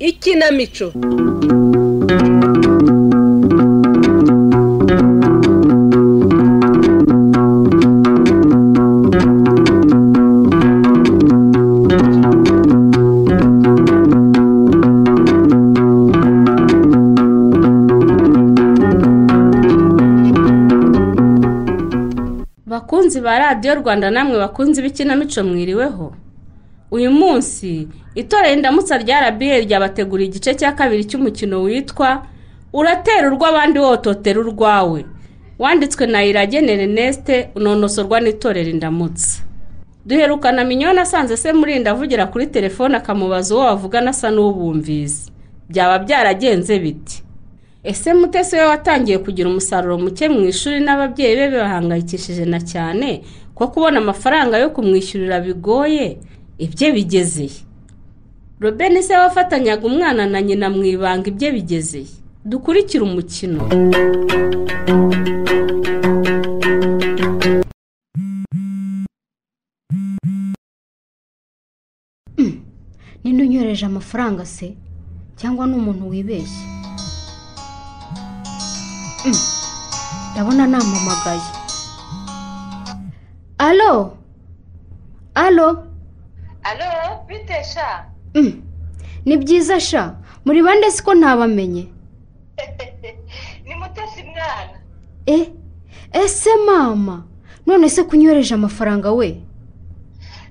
ikinamico bakunzi ba radiyo rwanda namwe bakunzi b'ikinamico mwiriweho uyu munsi itorero indamutsa rya rba ryabateguriye igice cya kabiri cy'umukino witwa uratera urw'abandi wototera urwawe wanditswe na iragene Erneste unonosorwa n'itorero indamutsa duherukana minyoni asanze se murinda avugira kuri telefone akamubaza uwo bavugana asa n'ubumvizi byaba byaragenze biti ese mutesi we watangiye kugira umusaruro muke mu ishuri n'ababyeyi be bahangayikishije na cyane ko kubona amafaranga yo kumwishyurira bigoye ibye bigezeye robeni se wafatanyaga umwana na nyina mu ibanga ibye bigezeye dukurikire umukino ninde unyohereje amafaranga se cyangwa ni umuntu wibeshye Mm. ndabona nampamagaye alo alo alo bite sha Mm. ni byiza sha muri bande siko ntabamenye ni mutesi mwana eh ese mama none se kunyohereje amafaranga we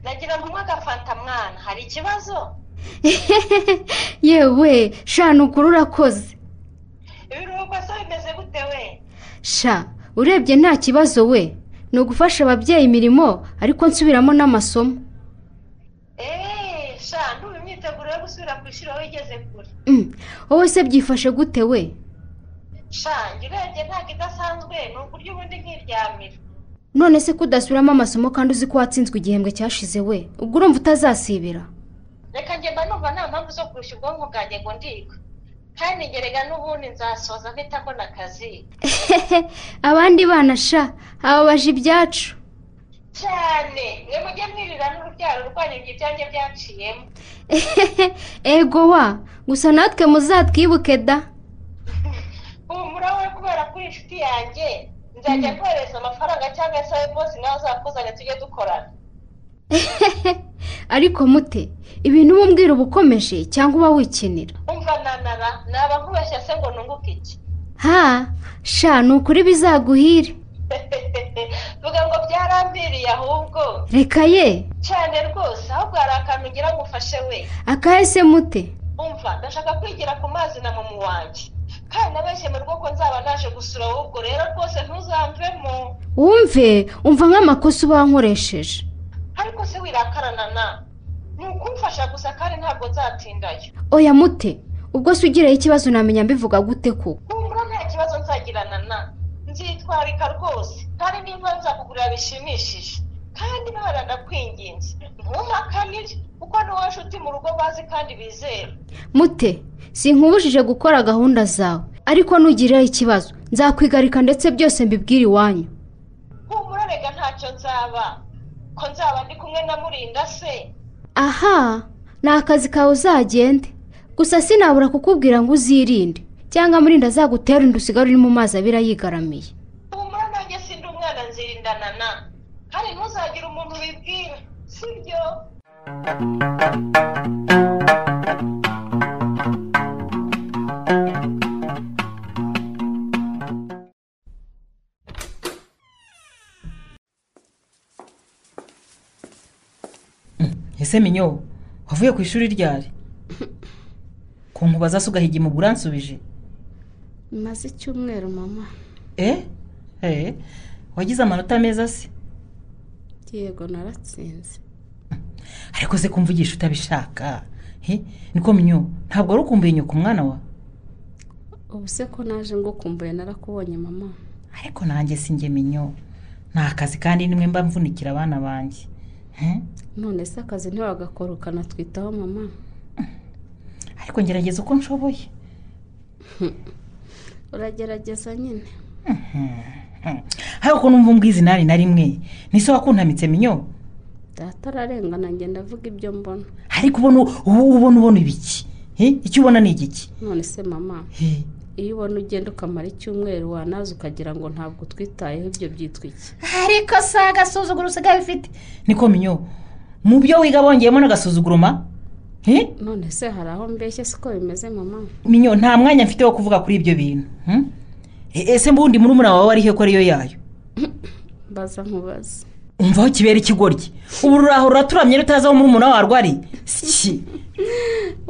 nagira ngo unywe agafanta mwana hari ikibazo yewe sha ni ukuri urakoze ibiruhuko se bimeze gute we sha urebye nta kibazo we ni ugufasha ababyeyi imirimo ariko nsubiramo n'amasomo eee sha ndumva imyiteguro yo gusubira ku ishuri aho igeze kure Mm. wowe se byifashe gute we sha njye urebye ntabwo idasanzwe ni ukurya ubundi nkiryamira none se kudasubiramo amasomo kandi uzi ko watsinzwe igihembwe cyashize we ubwo urumva utazasibira reka njye mba numva nta mpamvu zo kurusha ubwonko bwanjye ngo ndiga kandi ngerega n'ubundi nzasoza mpita mbona akazi abandi bana sha ababaje ibyacu cyane mwe mujye mwirira n'urubyaro rwanyu ibyo ibyanjye byaciyemo ego wa gusa natwe muzatwibuke da humura we kubera ko uri inshuti yanjye nzajya kohereza amafaranga cyangwa se wowe bose nawe uzakuzanye tujye dukorana ariko mute ibintu uba umbwira uba ukomeje cyangwa uba wikinira umva nanara naba nkubeshya se ngo nunguke iki ha sha ni ukuri bizaguhire vuga ngo byarambiriye ahubwo reka ye cyane rwose ahubwo hari akantu ngira ngo ufashe we akahese mute umva ndashaka kwigira ku mazi na mumu wanjye kandi nabeshye mu rugo ko nzaba naje gusura wowe ubwo rero rwose ntuzamvemo wumve umva nk'amakosa uba wankoresheje ariko se wirakarana na ni ukumfasha gusa kandi ntabwo nzatindayo oya mute ubwo se ugiriye ikibazo namenya mbivuga gute ko humura nta kibazo nzagirana na nzitwarika rwose kandi nimba nzakugurira bishimishije kandi nahora ndakwinginze ntumpakanire kuko ni wowe nshuti mu rugo bazi kandi bizera mute sinkubujije gukora gahunda zawe ariko nugirira ikibazo nzakwigarika ndetse byose mbibwire iwanyu humura rega ntacyo nzaba ko nzaba ndi kumwe na murinda se aha ni akazi kawe uzagende gusa sinabura kukubwira ngo uzirinde cyangwa murinda azagutera inda usigara uri mu mazi abira yigaramiye humura nanjye sindi umwana nzirindana na kandi ntuzagire umuntu ubibwira sibyo ese minyo wavuye ku ishuri ryari ku nkuba se ugahiga imugura nsubije maze icyumweru mama eh eh wagize amanota meza se yego naratsinze ariko se kumvugisha utabishaka he niko minyo ntabwo wari ukumbuye nyoko umwana wa ubu se ko naje ngukumbuye narakubonye mama ariko nanjye si njye minyo ni akazi kandi nimwe mba mvunikira abana banjye He? none se akazi ntiwagakora ukanatwitaho mama ariko ngerageza uko nshoboye uragerageza nyine ariko numva umbwizi nari na rimwe nise wakuntamitse minyo data ararengana ngenda avuga ibyo mbona ariko ubona ubona ubona ubona ibiki He, icyo ubona ni igiki none se mama He, iyo ubona ugenda ukamara icyumweru wanaza ukagira ngo ntabwo twitayeho ibyo byitwa iki ariko si agasuzuguro usigaye ufite niko minyo mu byo wiga bongeyemo n'agasuzuguro ma He, none se hari aho mbeshya siko bimeze mama minyo nta mwanya mfite wo kuvuga kuri ibyo bintu hmm? E- ese mbundi murumuna wawe arihe ko ariyo yayo mbaza nkubaza umva aho kibera ikigoryi ubu ruraho ruraturamye rutazi aho murumuna wawe arwari si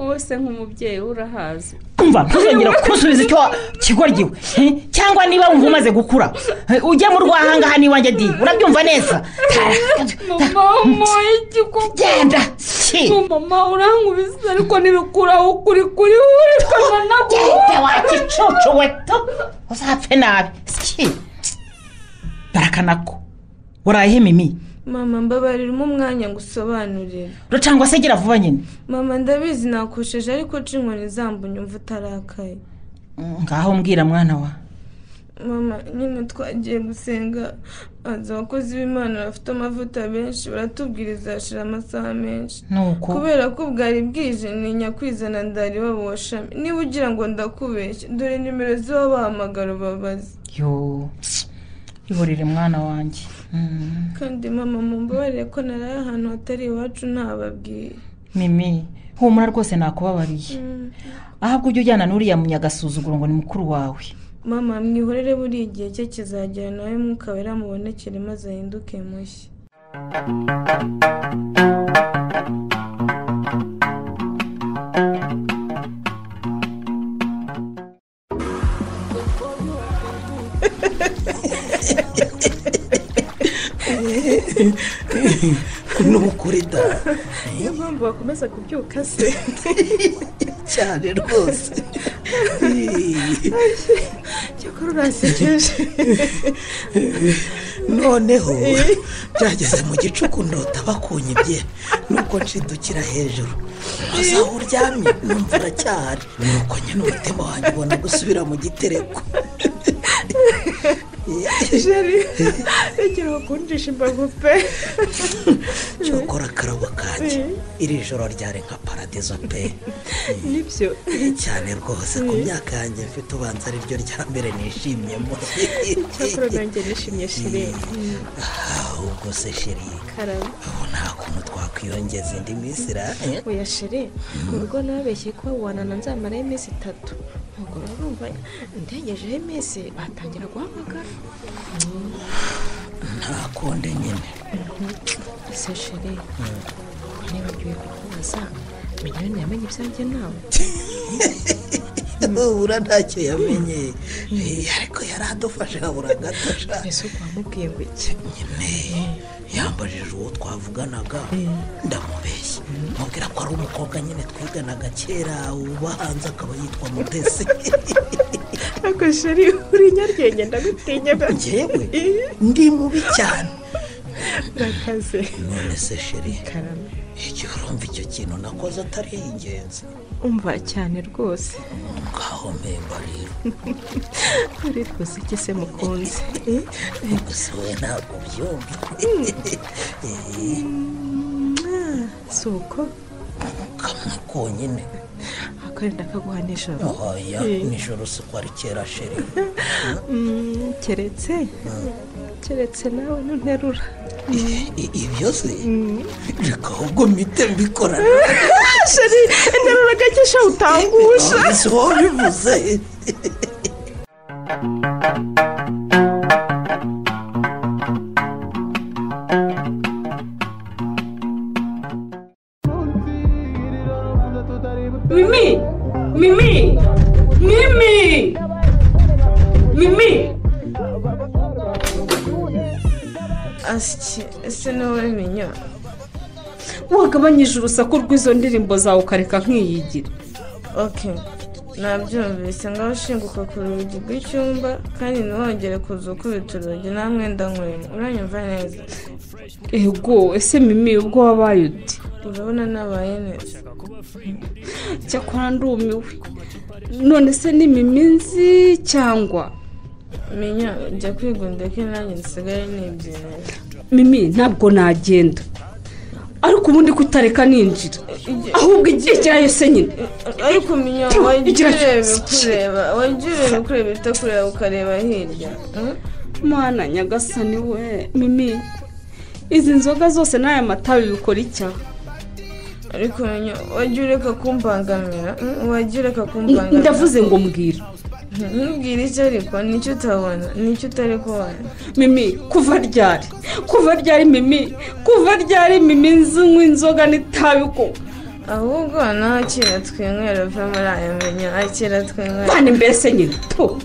wowe se nk'umubyeyi we urahazi umva ntuzongera kusubiza icyo wa- kigoryi we He, cyangwa niba wumva umaze gukura he, ujye mu rwahangaha n'iwanjye di urabyumva neza mama wamuhaye igikuba genda si mama urankubiza ariko ntibikuraho ukuri kuri we urikana genda wagicucu we tu uzapfe nabi si barakanako warayehe mimi mama mbabaririmo umwanya ngo usobanurire ro cyangwa se gira vuba nyine mama ndabizi nakosheje ariko nca inkoni zambonye umva utarakaye ngaho mbwira mwana wa mama nyine twagiye gusenga hanze abakozi b'imana bafite amavuta benshi baratubwiriza hashira amasaha menshi nuko kubera ko bwari bwije ntinya kwizana ndari baboshami niba ugira ngo ndakubeshye dore nimero z'ababahamagara ubabaze yo ihorere mwana wanjye Mm. kandi mama mumbabarire ko naraye ahantu hatari iwacu ntababwiye mimi humura rwose nakubabariye Mm. ahubwo ujya ujyana n'uriya munyagasuzuguro ngo ni mukuru wawe mama mwihorere buri igihe cye kizagera nawe mukabera mubonekere maze ahinduke mushya n'ukuri da niyo mpamvu bakomeza kubyuka se cyane rwose cyakora urasekeje noneho byageze mu gicuku ndota bakunyibye nuko nshidukira hejuru maze aho uryamye numva uracyahari nuko nyine umutima wanjye ubona gusubira mu gitereko jeri igira bakundisha imbago pe cyokora akarabo kanjye iri joro ryari nka paradizo pe nibyo cyane rwose ku myaka yanjye mfite ubanza ari ryo rya mbere nishimyemo cyakora nanjye nishimye shiri ahubwo se shiri karabo ubu nta kuntu twakwiyongeza indi minsi ra oya shiri mu rugo nababeshye ko wanana nzamaraho iminsi itatu ntabwo urumva ndengejeho iminsi batangira guhamagara nta kundi nyine ese shiri nibagiwe kukubaza minyoni yamenye ibyanjye nawe ubura ntacyo yamenye Eh, ariko yari adufashe habura gato sha ese uko wamubwiye ngo iki nyine yambajije uwo twavuganaga ndamubeshya mubwira ko ari umukobwa nyine twiganaga kera ubahanze akaba yitwa mutesi ntabwo sheri uri nyarwenge ndagutinya njyewe ndi mubi cyane murakaze none se sheri karame igihe urumva icyo kintu nakoze atari ingenzi umva cyane rwose ngaho mpemba rero uri rwose iki se mukunzi gusa we ntabwo ubyumva si uko kamwe konyine akarenda kaguha nijoro oya Eh. nijoro si ko ari kera sheri Mm, keretse keretse nawe nunterura I- i- ibyo se reka ahubwo mpite mbikora sheri interura gakesha utangusha si wowe ubivuze mimi mimi mimi mimi asyi ese nawe menya wagabanyije urusaku rw'izo ndirimbo zawe ukareka nkiyigira oke nabyumvise ngaho shinguka ku rugi rw'icyumba kandi ntiwongere kuza ukubita urugi nta mwenda nkurimo uranyumva neza ego ese mimi ubwo wabaye uti urabona nabaye neza cyakora ndumiwe none se ni mimi nzi cyangwa menya jya kwigunda ko nanjye nsigaye nibyemera mimi ntabwo nagenda ariko ubundi kutareka ninjira ahubwo igira yose nyine ariko minya Tuh, wagira igira urebe cyo. kureba wagira urebe kureba itakureba ukareba hirya Hmm? mwana nyagasani we mimi izi nzoga zose n'aya matabi bikora icyaha ariko minya wagira ureka kumbangamira Hmm? wagira ureka kumbangamira ndavuze ngo mbwira Hmm, ntubwire icyo ariko nicyo utabona nicyo utari kubona mimi kuva ryari kuva ryari mimi kuva ryari mimi nzinywa inzoga n'itabi ko ahubwo naho akira twinywera uve muri aya minya akira twinywera mwana mbese nyine tu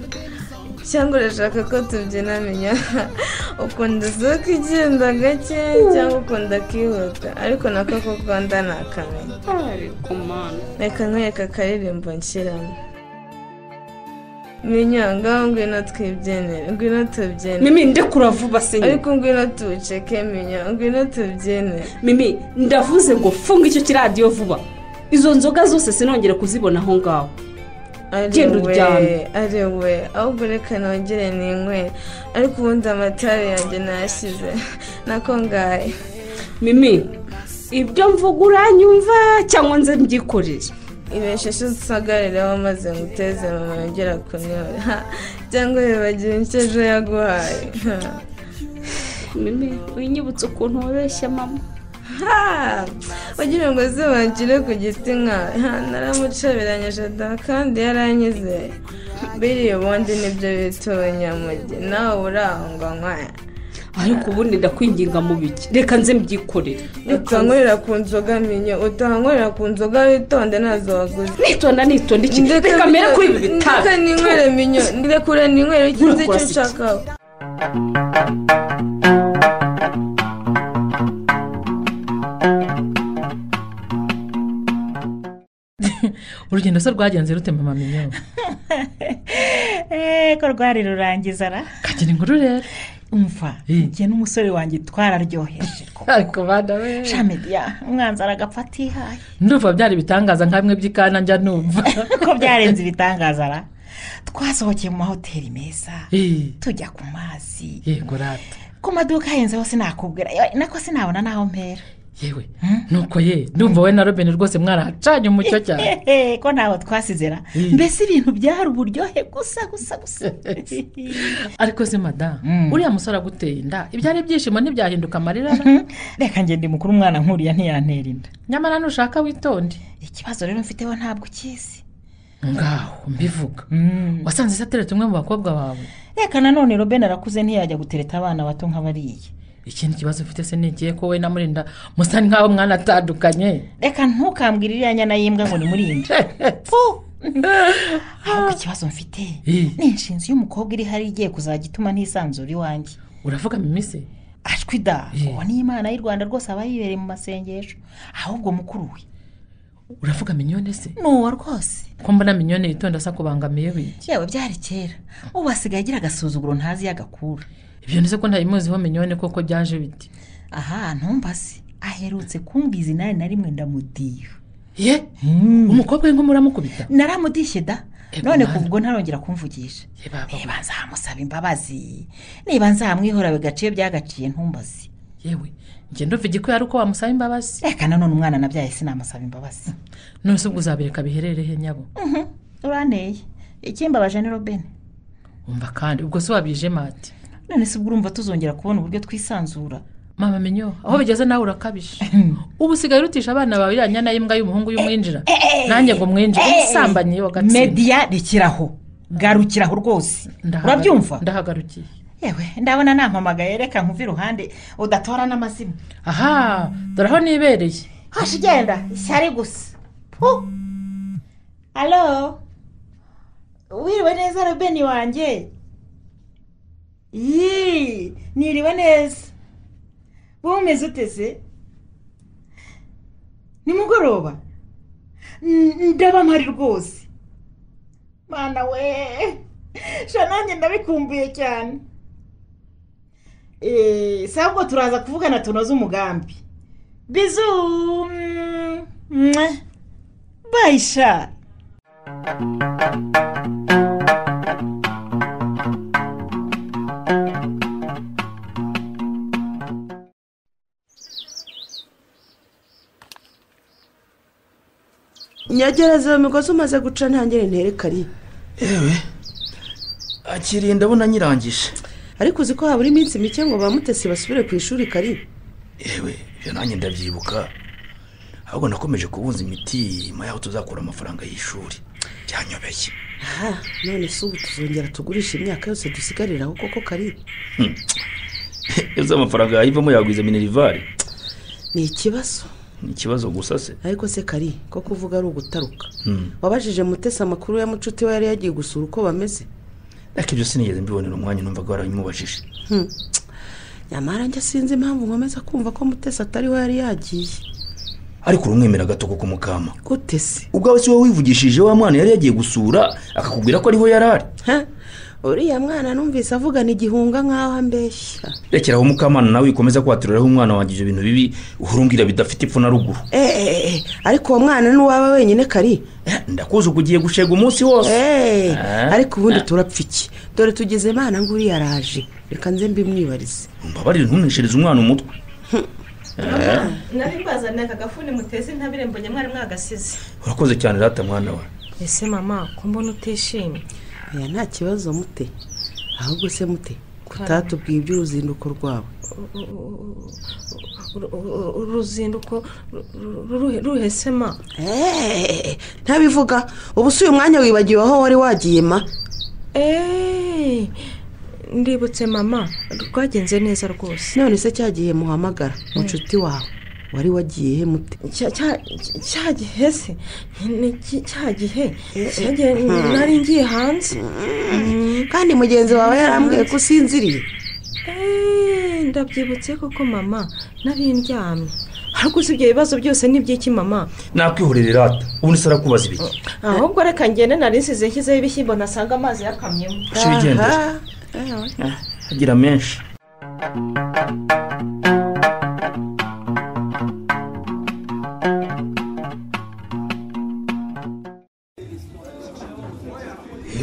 cyangwa urashaka ko tubyina minya ukunda izuka igenda gake cyangwa ukunda akihuta ariko nako ko ukunda ni akamenya ariko mwana reka nkwereka akaririmbo nshyiramo minya ngaho ngwino twibyinire ngwino tubyinire mimi ndekura vuba se nyine ariko ngwino tuwuceke minya ngwino tubyinire mimi ndavuze ngo funga icyo kiradiyo vuba izo nzoga zose sinongere kuzibona aho ngaho Genda uryame. ari we ahubwo reka nongere ninywere ariko ubundi amatara yanjye nayashyize nako ngaye mimi ibyo mvuga uranyumva cyangwa nze mbyikorere ibesheshe usagarireho maze nguteze mama yongera kunyora Ha, cyangwa wibagiwe icyo ejo yaguhaye Ha. mimi winyibutse ukuntu wabeshya mama Ha! wagira ngo zibagire ku giti nkawe Ha, naramucabiranyije da kandi yaranyizeye biriya ubundi nibyo bita ubunyamugi nawe urahungwa nkwaya ariko ubundi ndakwinginga mu biki reka nze mbyikorere utanywera ku nzoga minyo utanywera ku nzoga witonde nazo waguze nitonda nitonda iki reka mbere kuri ibi bitabi ndeka ninywere minyo ndekure ninywere ikizi icyo nshaka urugendo se rwagenze rute mama minyo eko rwari rurangiza ra kagira inkuru rero umva Eh. njye n'umusore wanjye twararyoheje ariko bana we shamediya umwanzi aragapfa atihaye ndumva byari ibitangaza nka bimwe by'ikana njya numva ko byarenze ibitangaza ra twasohokeye mu mahoteli meza Eh, tujya ku mazi yego rata ku maduka ahenzeho sinakubwira yo, nako sinabona n'aho mpera yewe nuko ye ndumva we na robine rwose mwarahacanye umucyo cyane Ehe, ko ntaho twasize ra Eh. mbese ibintu byari uburyohe gusa gusa gusa ariko se madamu Mm. uriya musore aguteye inda ibyari ibyishimo ntibyahinduka amarira ra? reka njye ndi mukuru umwana nkuriya ntiyantera inda nyamara nushaka witonde ikibazo rero mfiteho ntabwo ukizi ngaho mbivuga wasanze se ateretse umwe mu bakobwa bawe reka nanone robine arakuze ntiyajya gutereta abana bato nk'abariya ikindi kibazo ufite se ni ikihe ko we na murinda musa nk'aho mwanatandukanye reka ntukambwire iriya nyana y'imbwa ngo nimurinde ahubwo ikibazo mfite Eh. ni inshinzi y'umukobwa iri hari igiye kuzajya ituma ntisanzura iwanjye uravuga mimise ashwi da Eh. uwo ni imana y'u rwanda rwose aba yibereye mu masengesho ahubwo mukuru we uravuga minyone se ni uwo rwose ko mbona minyone yitonda asa kubangamiye wiki yewe byari kera ubu asigaye agira agasuzuguro ntazi iyo agakura ibyo nzi ko ntayimuziho minyone koko byaje biti aha ntumbase aherutse kumbwiza inani na rimwe ndamudiha ye umukobwa we nk'umuramukubita naramudishye da Eh, none mwana. kuva ubwo ntarongera kumvugisha Ye baba we. niba nzamusaba imbabazi niba nzamwihora bigaciye byagaciye ntumbazi yewe njye ndumva igikwiye ari uko wamusaba imbabazi reka nanone umwana nabyaye sinamusaba imbabazi none se ubwo uzabireka biherere he nyabo uranteye ikimbabaje ni robine wumva kandi ubwo se wabije mati none se ubwo urumva tuzongera kubona uburyo twisanzura mama menyo aho bigeze nawe urakabije ubu usigaye urutisha abana bawe iriya nyana y'imbwa y'umuhungu y'umwinjira nanjye ngo mwinjire umusambanyi yo gatsina mediya rekeraho garukiraho rwose Ndahagara- urabyumva ndahagarukiye yewe ndabona nampamagaye reka nkuve iruhande udatora n'amazina aha dore aho nibereye hashi igenda ishyari gusa pu alo wiriwe neza robeni wanjye yii niriwe neza bumeze uteze nimugoroba N- ndaba mpari rwose mwana we sha nanjye ndabikumbuye cyane Eh, sabwo turaza kuvugana tunoze umugambi bizu mm, mwah. bye sha nyagereza iyo migozi umaze guca ntangire nterekane yewe akiriye ndabona nyirangije ariko uzi ko habura iminsi mike ngo bamutesi basubire ku ishuri kari yewe ibyo nanjye ndabyibuka ahubwo nakomeje kubunza imiti nyuma yaho tuzakura amafaranga y'ishuri byanyobeye aha none si ubu tuzongera tugurisha imyaka yose dusigariraho koko kari ese amafaranga yayivamo yagwiza minerivari ni ikibazo ni ikibazo gusa se ariko se kari ko kuvuga ari ugutaruka wabajije mutesi amakuru ya mucuti we yari yagiye gusura uko bameze ariko ibyo sinigeze mbibonera umwanya numvaga warabimubajije Hmm. nyamara njye sinzi impamvu nkomeza kumva ko mutesi atariho yari yagiye ariko urumwemera gato kuko umukama gute se ubwawe si wowe wivugishije wa mwana yari yagiye gusura akakubwira ko ariho yari ari Ha? uriya mwana numvise avugana igihunga nk'aho ambeshya rekeraho mukamana nawe ukomeza kwaturiraho umwana wanjye ibyo bintu bibi uhora umbwira bidafite ipfu na ruguru Eh, eh, eh, ariko uwo mwana nuwaba wenyine kari ndakuzi ubwo ugiye gushega umunsi wose Eh, Ah. ariko ubundi turapfa iki dore tugeze imana ngo uriya araje reka nze mbimwibarize mbabarire ntuneshereze umwana umutwe Eh, nari mbazaniye aka gafuni muteze intabire mbonye mwari mwagasize urakoze cyane rata mwana we ese mama ko mbona utishimye oya nta kibazo mute ahubwo se mute kutatubwiye iby'uruzinduko rwawe uruzinduko ruhesema Eh, ntabivuga ubu si uyu mwanya wibagiwe aho wari wagiye ma eee ndibutse mama rwagenze neza rwose none se cyagiye muhamagara mucuti wawe wari wagiye he mute Cya- cya- cya gihe se ni iki- cya gihe Cya gihe nari ngiye hanze kandi mugenzi wawe yarambwiye ko usinziriye Eee, ndabyibutse koko mama nari ndyamye ariko si ibyo bibazo byose ni iby'iki mama nakwihorere rata ubundi se arakubaza ibiki ahubwo reka ngende nari nsize nshyizeho ibishyimbo nasanga amazi yakamyemo uce wigendere Eh, agira menshi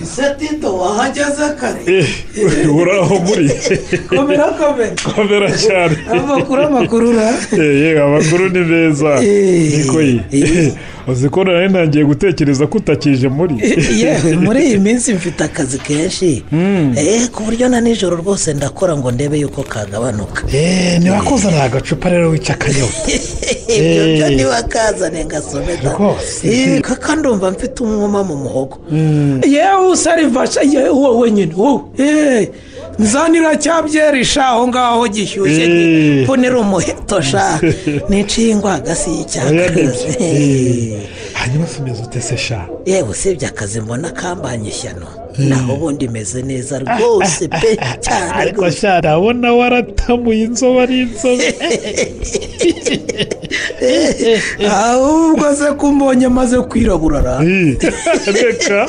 ese tito wahageze kare uraho muri komera komera komera cyane amakuru amakuru ura yega amakuru ni meza niko ye uzi ko nari ntangiye gutekereza ko utakije muri yewe muri iyi minsi mfite akazi kenshi eh ku buryo na nijoro rwose ndakora ngo ndebe yuko kagabanuka ntibakuzanira agacupa rero wica akanyota ibyo byo Eh. ntibakazane ngasomeka Rwose. Eh, kaka ndumva mfite umwuma mu muhogo yewe usarifasha yewe uwo wenyine wowe Eh, nzanira cyabyerisha aho ngaho gishyushye Eh. mbonera umuheto sha niciye ingwaga si Oya, y'icyaka nibyo. Eh. hanyuma someza utese sha yewe usibye akazi mbona kambanye ishyano naho ubundi meze neza rwose pe cyane ariko sha ndabona waratamuye inzobe ari inzobe ahubwo se ko mbonye amaze kwirabura ra Eh, reka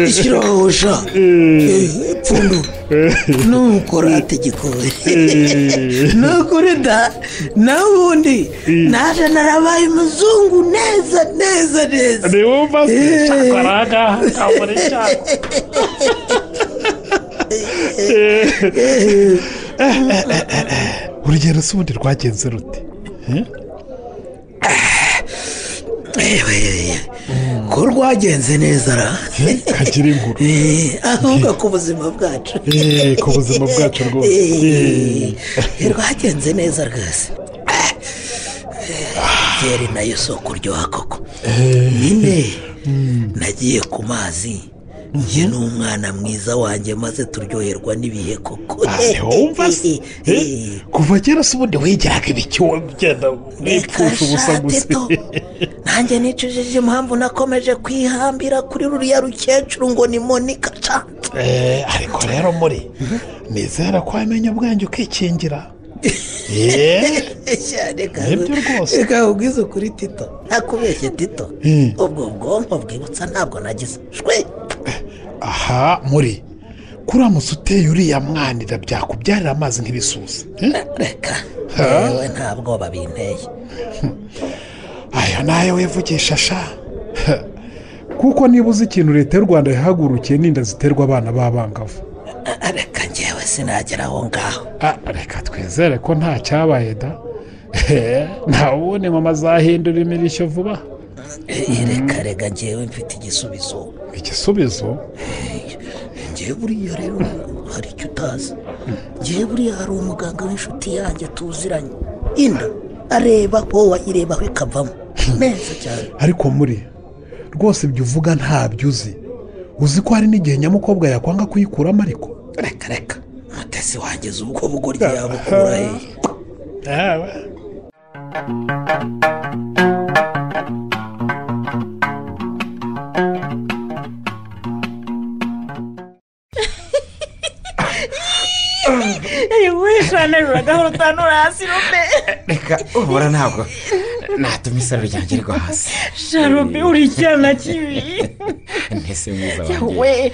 ishyirahosha Eh, pfundu eh, nukora ategikoye eh. ni ukuri da n'ubundi naje narabaye umuzungu neza neza neza ni wumva se cyakora aha ngaha kamuri cyakora urugero si ubundi rwagenze rute Eh? yewe yewe ko rwagenze neza ra Eh, kagira inkuru Eh, ahubwo ku buzima bwacu Eh, ku buzima bwacu rwose Eh. Eh, rwagenze neza rwose Ah, eh, geri nayo si ukuryoha koko nyine nagiye ku mazi njye n'umwana mwiza wanjye maze turyoherwa n'ibihe koko Aha, wumva se Eh, kuva kera se ubundi wigeraga ibicyuho byenda mwipfusha ubusa gusa nanjye nicujije impamvu nakomeje kwihambira kuri ruriya rukecuru ngo ni monika ca Eh, ariko rero muri nizera ko wamenya ubwanjye ukikingira Eh, cyane nibyo rwose reka ubwize ukuri tito ntakubeshye tito Mm. ubwo bwonko bwibutsa ntabwo nagize shwe aha muri kuramutse uteye uriya mwanira byakubyarira amazi nk'ibisusa Eh? reka Ha? yewe nta bwoba binteye ayo nayo wivugisha sha kuko niba uzi ikintu leta y'u rwanda yahagurukiye n'inda ziterwa abana b'abangavu reka ngewe sinagera aho ngaho Ah, reka twizere ko nta cyabaye da ntawe ubone mama azahindura imirishyo vuba reka rega ngewe mfite igisubizo igisubizo ngewe buriya rero hari icyo utazi ngewe buriya hari umuganga w'inshuti yanjye tuziranye inda areba ko wayirebaho ikavamo neza cyane ariko muri rwose ibyo uvuga ntabyo uzi uzi ko hari n'igihe nyamukobwa yakwanga kuyikuramo ariko reka reka mutesi wangeze ubwo bugoryi yabukura he yawe wihananura gahoro utanura hasi rume reka ubura ntabwo natuma isaro ryanjye rigwa hasi sharume uri icyana kibi ntese mwiza yawe wanjye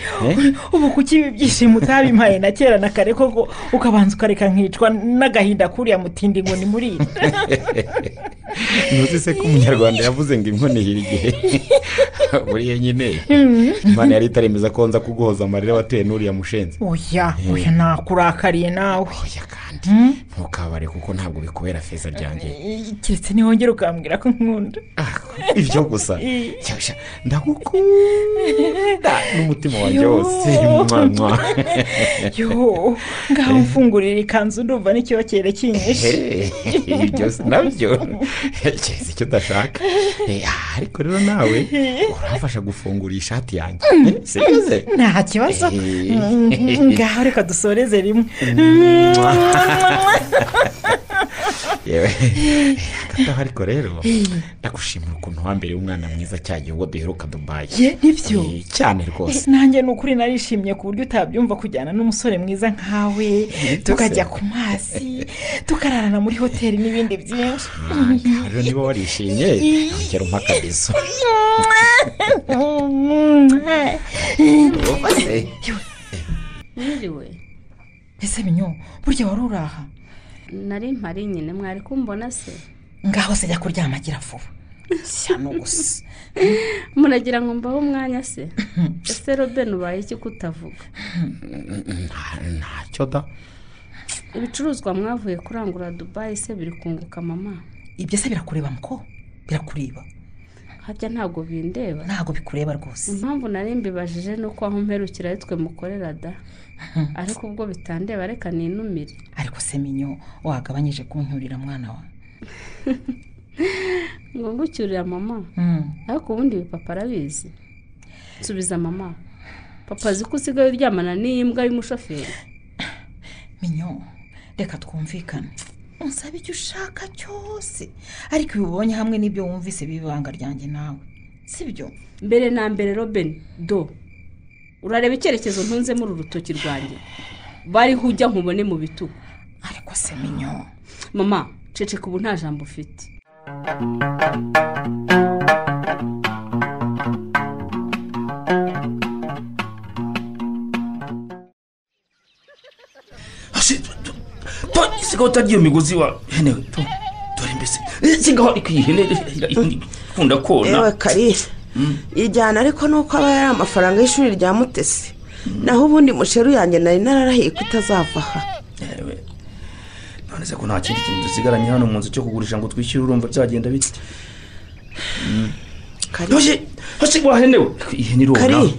ubu kuki ibi byishimo utabimpaye na kera na kare koko ukabanza ukareka nkicwa n'agahinda kuriya mutindi ngo ni muri ntuzi se ko umunyarwanda yavuze ngo inkonihira igihe buriya nyine imana yari itaremeza ko nza kuguhoza amarira watewe n'uriya mushenzi oya oya nakurakariye nawe Mm. ntukabare kuko ntabwo bikubera feza ryanjye keretse ntiwongere ukambwira ko nkunda ibyo gusa cyasha ndagukunda n'umutima wanjye wose Yo. mwana yo ngaho mfungurira ikanzu ndumva n'icyokere kinyishe ibyo si nabyo keretse icyo udashaka Eh, ah, ariko rero nawe urafasha gufungura iyi shati yanjye Eh, sibyiza nta kibazo Eh. Mm, ngaho reka dusoreze rimwe yewe agataha ariko rero ndagushimira ukuntu wambereye umwana mwiza cya gihe ubwo duheruka dubaye ye nibyo cyane rwose Eh, nanjye ni ukuri narishimye ku buryo utabyumva kujyana n'umusore mwiza nkawe tukajya ku mazi tukararana muri hoteli n'ibindi byinshi Ah, rero niba warishimye ongera umpa akabizo Uba se. mwiriwe ese binyo burya wari uraha nari mpari nyine mwari kumbona se ngaho se jya kuryama gira vuba shyano gusa muragira ngo mbahe umwanya se ese robin ubaye iki kutavuga ntacyo da ibicuruzwa mwavuye kurangura dubayi se biri kunguka mama ibyo se birakureba muko birakureba harya ntabwo bindeba ntabwo bikureba rwose impamvu nari mbibajije ni uko aho mperukira ari twe mukorera da ariko ubwo bitandeba reka ninumire ariko se minyo wagabanyije kuncyurira mwana wawe ngo ngucyurira mama Mm. ariko ubundi ibi papa arabizi subiza mama papa azi ko usigaye uryamana n'iyi mbwa y'umushoferi minyo reka twumvikane unsaba icyo ushaka cyose ariko ibi ubonye hamwe n'ibyo wumvise bibanga ryanjye nawe si byo mbere na mbere robin do urareba icyerekezo ntunzemo uru rutoki rwanjye bariho ujya nkubone mu bitugu ariko se minyo mama ceceka ubu nta jambo ufite sigaho utagiye imigozi wa hene we tu- dore mbese Eh, sigaho ariko iyi hene ira- ira- ikunda yewe kona kari ijyana ariko nuko aba yari amafaranga y'ishuri rya mutesi naho ubundi musheru yanjye nari nararahiye ko itazava aha Yewe, none se ko nta kindi kintu dusigaranye hano mu nzu cyo kugurisha ngo twishyure urumva byagenda bite hasi hasi wa hene we Ariko iyi hene irona kari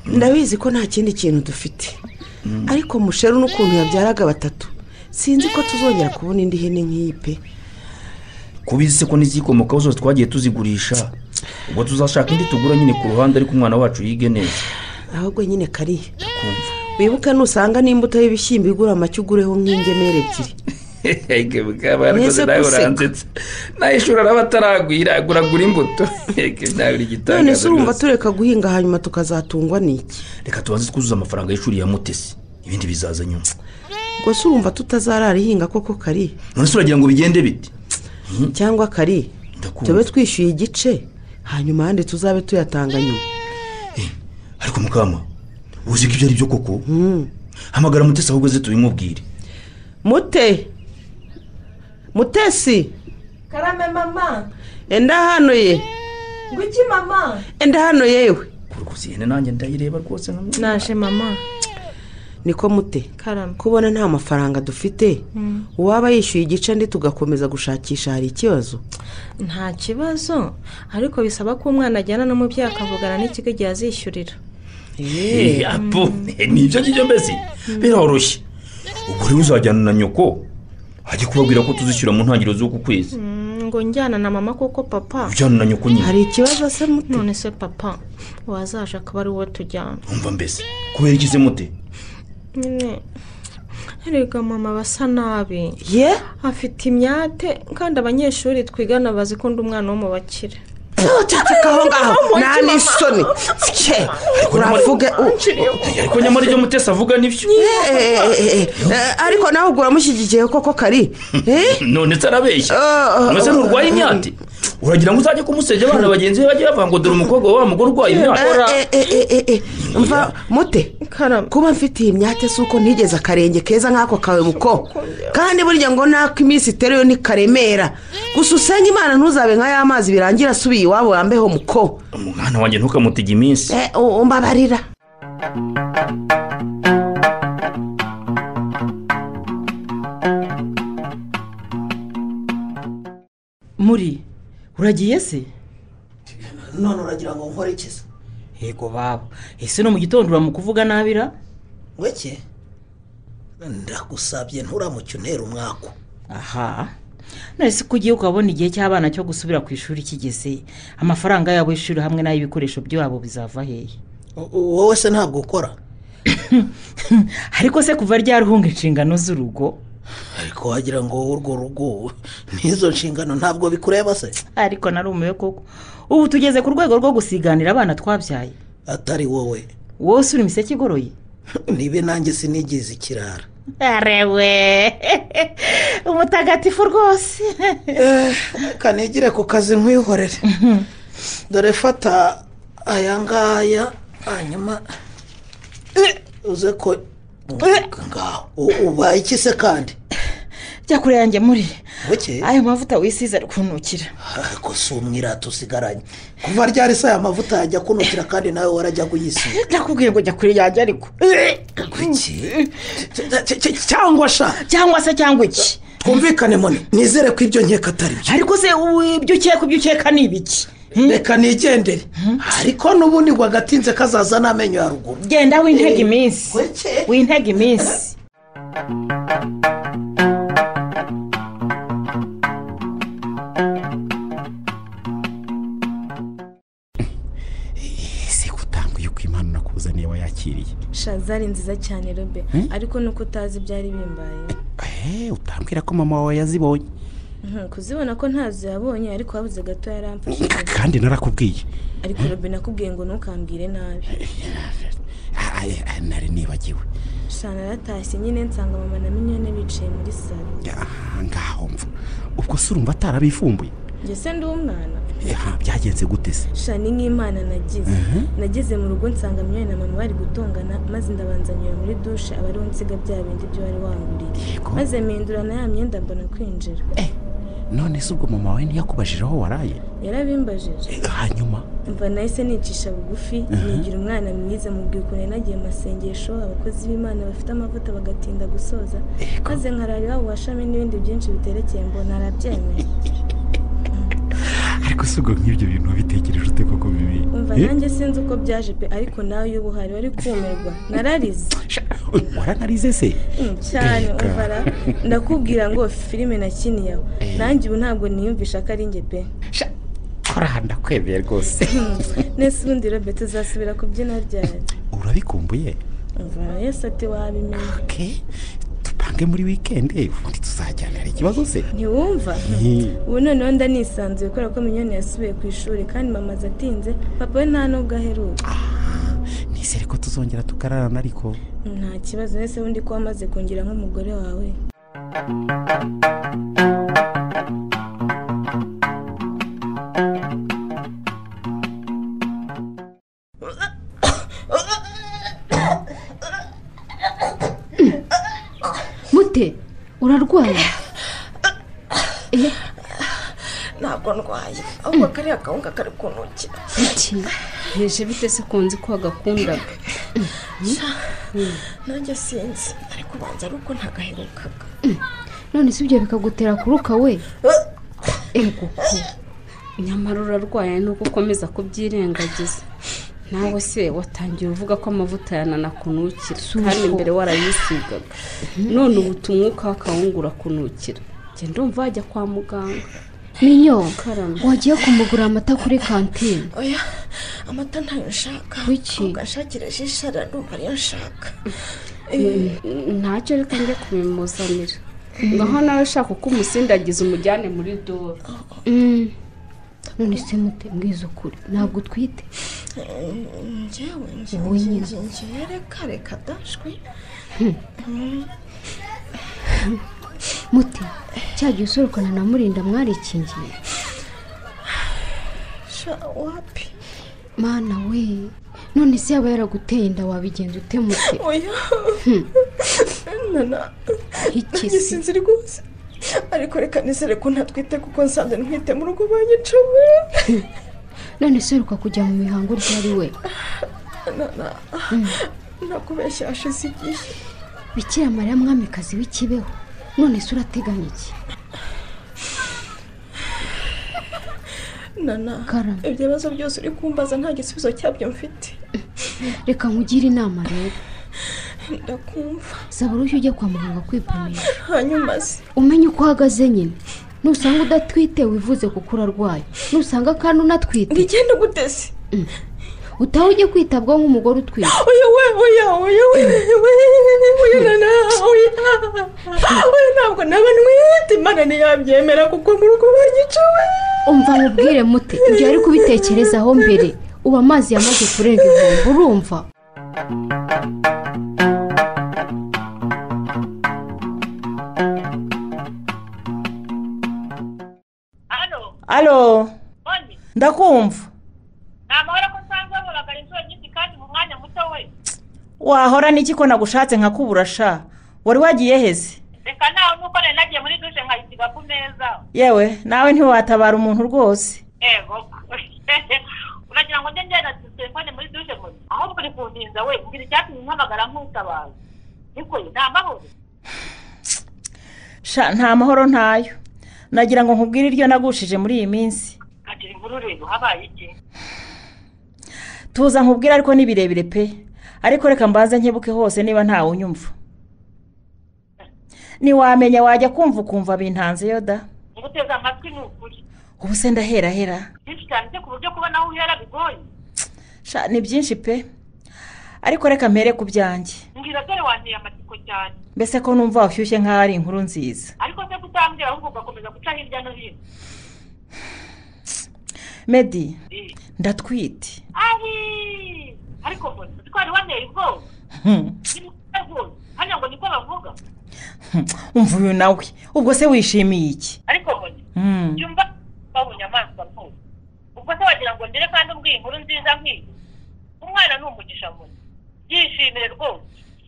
ndabizi ko nta kindi kintu dufite ariko musheru n'ukuntu yabyaraga batatu sinzi ko tuzongera kubona indi hene nk'iyi pe kubizi se ko n'izikomokaho zose twagiye tuzigurisha ubwo tuzashaka indi tugura nyine ku ruhande ariko umwana wacu yige neza ahubwo nyine kari wibuka nusanga n'imbuto y'ibishyimbo igura amacyo ugureho nk'ingemeri ebyiri Ege, bukaba rwose Mwese nawe guseka. uransetsa nawe ishuri araba ataragwira aguragura imbuto Ege, nawe uri igitangaza none se urumva rwose. tureka guhinga hanyuma tukazatungwa n'iki reka tubanze twuzuze amafaranga y'ishuri ya mutesi ibindi bizaza nyuma ubwo se urumva tutazarara ihinga koko kari none se uragira ngo bigende bite cyangwa kari tube twishyuye igice hanyuma ahandi tuzabe tuyatanga nyuma ariko mukama uzi ko ibyo ari byo koko hamagara mutesi ahubwo ze tubimubwire mute mutesi karame mama enda hano ye ngwiki mama enda hano yewe kurikuza ihene nanjye ndayireba rwose nka naje mama niko mute karame kubona nta mafaranga dufite Mm. uwaba yishyuye igice ndi tugakomeza gushakisha hari ikibazo nta kibazo ariko bisaba ko umwana ajyana n'umubyeyi akavugana n'ikigo igihe azishyurira Eh, apu, eh, ni ibyo ngibyo mbese biroroshye ubwo rero uzajyana na nyoko ajye kubabwira ko tuzishyura mu ntangiriro z'uku kwezi Mm, ngo njyana na mama kuko papa ujyana na nyoko nyine hari ikibazo se muto none se papa wazaje akaba ari wowe tujyana umva mbese kubera ikize mute nyine erega mama basa nabi ye afite imyate kandi abanyeshuri twigana bazi ko undi umwana wo mu bakire ceceka aho ngaho nta n'isoni cye uravuga u- ariko nyamara ibyo mutesi avuga nibyo Eh, eh, eh, eh, ariko nawe ugura mushyigikiye koko kari Eh? none se arabeshya Ah, none se ah, nturwaye ah, imyate uragira ngo uzajye kumusebya abana bagenzi be bajye bavuga ngo dore umukobwa wa wa mugore urwaye imyate Eh, eh, eh, eh, eh, mva mute kuba mfite iyi myate si uko ntigeze akarenge keza nk'ako kawe muko kandi burya ngo n'ako iminsi iteruye ntikaremera gusa usenge imana ntuzabe nka ya mazi birangira asubiye iwabo wambeho muko umwana wanjye ntukamutege iminsi Eh, u- umbabarira muri uragiye se none uragira ngo nkorekeze yego baba ese no mu gitondo uramukuvugana nabira ngweke ndagusabye nturamuke untera umwaku aha none se ko ugiye ukabona igihe cy'abana cyo gusubira ku ishuri kigeze amafaranga yabo y'ishuri hamwe n'ay'ibikoresho byabo bizava hehe wowe se ntabwo ukora ariko se kuva ryari uhunga inshingano z'urugo ariko wagira ngo urwo rugo n'izo nshingano ntabwo bikureba se ariko narumiwe koko ubu tugeze ku rwego rwo gusiganira abana twabyaye atari wowe wowe usura imiseke igoroye nibe nanjye sinigeze ikirara arewe umutagatifu rwose kanigire ku kazi nkwihorere dore fata aya ngaya hanyuma uze ko ngaho U- ubaye iki se kandi jya kure yanjye muri buke ayo mavuta wisize ari kunukira ariko si umwirata usigaranye kuva ryari se aya mavuta yajya kunukira kandi nawe warajya kuyisiga ndakubwiye ngo jya kure yanjye ariko cyangwa sha cyangwa se cyangwa iki twumvikane mone nizere ko ibyo nkeka atari byo ariko se ubu ibyo ukeka ibyo ukeka ni ibiki reka nigendere ariko n'ubundi ngo agatinze kazaza n'amenyo ya ruguru genda wintega iminsi wintega iminsi ese gutanga yuko imana nakuzaniye wayakiriye shazari nziza cyane robe Hmm? ariko nuko utazi byari bimbaye Eh, utambwira ko mama wawe yazibonye Mhm, kuzibona ko ntazo yabonye ariko habuze gato yaramfashije kandi narakubwiye ariko robe nakubwiye ngo ntukambwire nabi Ah, eh, eh, nari nibagiwe shana yaratashye nyine nsanga mama na minyone bicaye muri salo aha ngaho mva ubwo se urumva atarabifumbuye njye se ndi umwana Eh, ha, byagenze gute se shana ni nk'imana nagize Mhm. nageze mu rugo nsanga minyone na mama bari gutongana maze ndabanzanira muri dushe aba ariho nsiga bya bindi byo wari wanguriye maze mpindura na ya myenda mbona kwinjira none se ubwo mama wawe ntiyakubajije aho waraye yarabimbajije hanyuma mva nahise nicisha bugufi Mhm. nigira umwana mwiza mubwira ukuntu yanagiye mu masengesho abakozi b'imana bafite amavuta bagatinda gusoza maze nkarara iwabo wa shami n'ibindi byinshi biterekeye mbona arabyemeye ariko se ubwo nk'ibyo bintu wabitekereje ute koko bibi umva Eh, nanjye sinzi uko byaje pe ariko nawe iyo ubuhari wari kumirwa nararize waranarize se Mm, cyane Reka. umva ra ndakubwira ngo filime nakiniyeho nanjye ubu ntabwo niyumvisha ko ari njye pe kora ndakwemeye rwose nese ubundi robe tuzasubira kubyina ryari urabikumbuye umva ra yose ati wabimenye pange muri wikendi ubundi tuzajyanira ikibazo se ntiwumva Eh, ubu noneho ndanisanzuye kubera ko minyoni yasubiye ku ishuri kandi mama aza atinze papa we nta nubwo aheruka nizere ko tuzongera tukararana ariko nta kibazo wese wundi kuba amaze kungira nk'umugore wawe mute urarwaye Eh, ntabwo ndwaye ahubwo kariya kawunga kari kunukira bite se kunzi ko agakundaga nanjye sinzi ariko ubanza ari uko ntagaherukaga none si ibyo bikagutera kuruka we ego ko nyamara urarwaye nuko ukomeza kubyirengagiza nawe se watangiye uvuga ko amavuta yananakunukira kandi mbere warayisigaga none ubu umwuka w'akawungu urakunukira genda umva wajya kwa muganga minyo wagiye kumugura amata kuri kantine oya amata ntayo nshaka Kuki? ahubwo anshakira jishara ndumva ariyo nshaka ntacyo reka njye kubimuzanira ngaho nawe ushaka uko umusindagiza umujyane muri dore none se mute mbwiza ukuri ntabwo utwite njyewe Wowe nyine. njyewe reka reka dashwi Hmm. Mm. muti cyagiye usorokana na murinda mwarikingiye sha wapi mana we none se yaba yaraguteye inda wabigenza ute mute oya Hmm. nana nanjye sinzi rwose ariko reka nizere ko ntatwite kuko nsanze ntwite mu rugo banyicawe none se uheruka kujya mu mihango ryari we nana nakubeshya hashize igihe bikira mariya mwamikazi w'ikibeho none se urateganya iki nana Karame. ibyo bibazo byose uri kumbaza nta gisubizo cyabyo mfite reka nkugire inama rero ndakumva saba urushyi ujye kwa muganga kwipimisha hanyuma se umenye uko uhagaze nyine nusanga udatwite wivuze kuko urarwaye nusanga kandi unatwite ndigende guteze utaha ujye kwitabwaho nk'umugore utwite oya we oya oya we we oya nana oya oya ntabwo naba ntwite imana ntiyabyemera kuko mu rugo banyicawe umva mubwire mute ibyo yari kubitekerezaho mbere ubu amazi yamaze kurenga ibihombo urumva alo ndakumva ni amahoro ko usanzwe waboraga inshuro nyinshi kandi mu mwanya muto we wahora n'iki ko nagushatse nkakubura sha wari wagiye heze reka nawe nuko nari nagiye muri dushe nkayisiga ku meza yewe nawe ntiwatabara umuntu rwose ego uragira ngo njye ngenda telefone muri dushe muri ahubwo uri kundinda we ngira icyatumye umpamagara nk'utabaza niko ye ni amahoro sha nta mahoro ntayo nagira ngo nkubwire iryo nagushije muri iyi minsi kagira inkuru rero habaye iki tuza nkubwire ariko ni birebire pe ariko reka mbanze nkebuke hose niba ntawe unyumva ntiwamenya wajya kumva ukumva bintanzeyo da ngo uteze amatwi ni ukuri ubu se ndaherahera byinshi cyane byo ku buryo kubona aho uhera bigoye sha ni byinshi pe ariko reka mpere ku byanjye mbwira dore wanteye amatsiko cyane mbese ko numva washyushye nk'aho ari inkuru nziza ariko se kutambwira ahubwo ugakomeza guca hirya no hino medi Eh. ndatwite ari ariko mbona twari waneye ubwoba Hmm. ni mu kuba rwose hano ngo niko bavuga Hmm. umva uyu nawe ubwo se wishimiye iki ariko mbona Hmm. jyumva babonye amaso apfuye ubwo se wagira ngo ndere kandi ubwiye inkuru nziza nk'iyi umwana ni umugisha muri byishimire rwose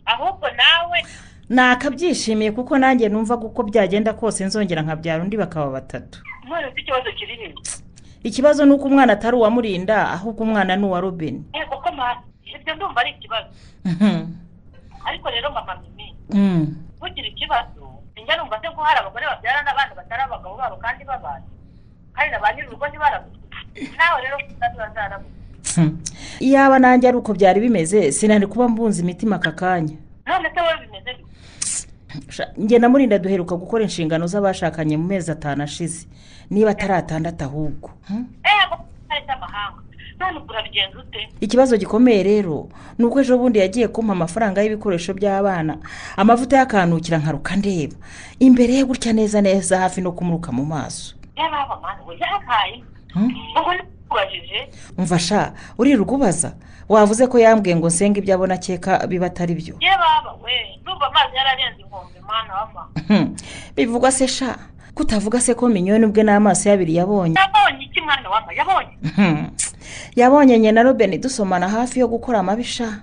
ahubwo nawe nakabyishimiye kuko nanjye numva uko byagenda kose nzongera nkabyara undi bakaba batatu ntore ufite ikibazo kiri hino ikibazo ni uko umwana atari uwa murinda ahubwo umwana ni uwa robin yego ko mama ibyo ndumva ari ikibazo ariko rero mama mimi ugira ikibazo njya numva se ko hari abagore babyarana abana batari abagabo babo kandi babana kandi na ba nyir'urugo ntibarabuze nawe rero kandi bazarabuze iyaba nanjye ari uko byari bimeze sinari kuba mbunze imitima aka kanya none se wowe bimeze bite Sha, njye na murinda duheruka gukora inshingano z'abashakanye mu mezi atanu ashize niba atari atandatu ahubwo ego kandi cy'amahanga none ubwo urabigenza ute ikibazo gikomeye rero ni uko ejo bundi yagiye kumpa amafaranga y'ibikoresho by'abana amavuta yakanukira nkaruka ndeba imbere ye gutya neza neza hafi no kumuruka mu maso yaraba mani we yabaye Hmm? ubwo ntukubajije umva sha uririrwa ubaza wavuze ko yambwiye ngo nsenge ibyo abona akeka biba atari byo ye baba we ndumva amazi yararenze inkombe mwana w'ama Hmm. bivugwa se sha kutavuga se ko minyoni ubwe n'amaso ye abiri yabonye yabonye iki mwana w'ama yabonye Hmm. yabonye nyina na robeni dusomana hafi yo gukora amabisha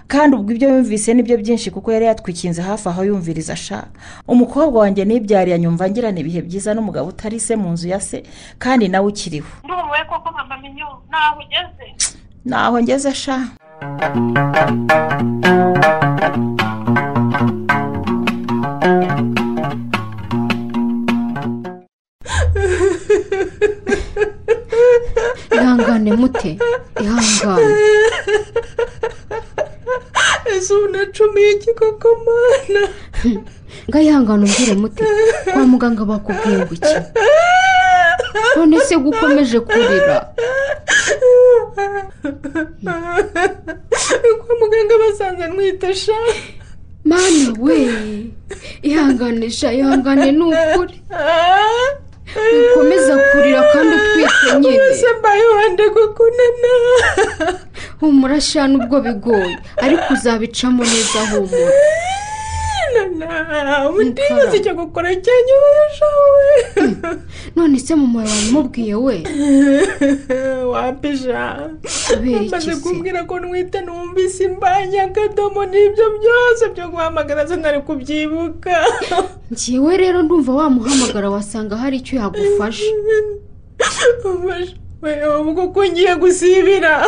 kandi ubwo ibyo yumvise nibyo byinshi kuko yari yatwikinze hafi aho yumviriza sha umukobwa wanjye nibyariye anyumva ngirana ibihe byiza n'umugabo utari se mu nzu ya se kandi nawe ukiriho ndumiwe koko mama minyo naho ugeze naho ngeze sha ihangane mute ihangane ese ubu nacumiye igikokomana ngo ayihangane umbwire mute kwa muganga bakubwiye ngo iki none se gukomeje kurira kwa muganga basanze ntwite sha mani we ihangane sha ihangane ni ukuri ukomeza kurira kandi utwite nyine ese mbaye wenda gukunana humura sha nubwo bigoye ariko uzabicamo neza humura nana utinyuze icyo gukora cyanyoroshya we none se mu mumaro wamubwiye we wapija kubera iki maze se kumbwira ko ntwite numvise imbanya akadomo n'ibyo byose byo guhamagara sinari kubyibuka njyewe rero ndumva wamuhamagara wasanga hari icyo yagufasha ubwo ko ngiye gusibira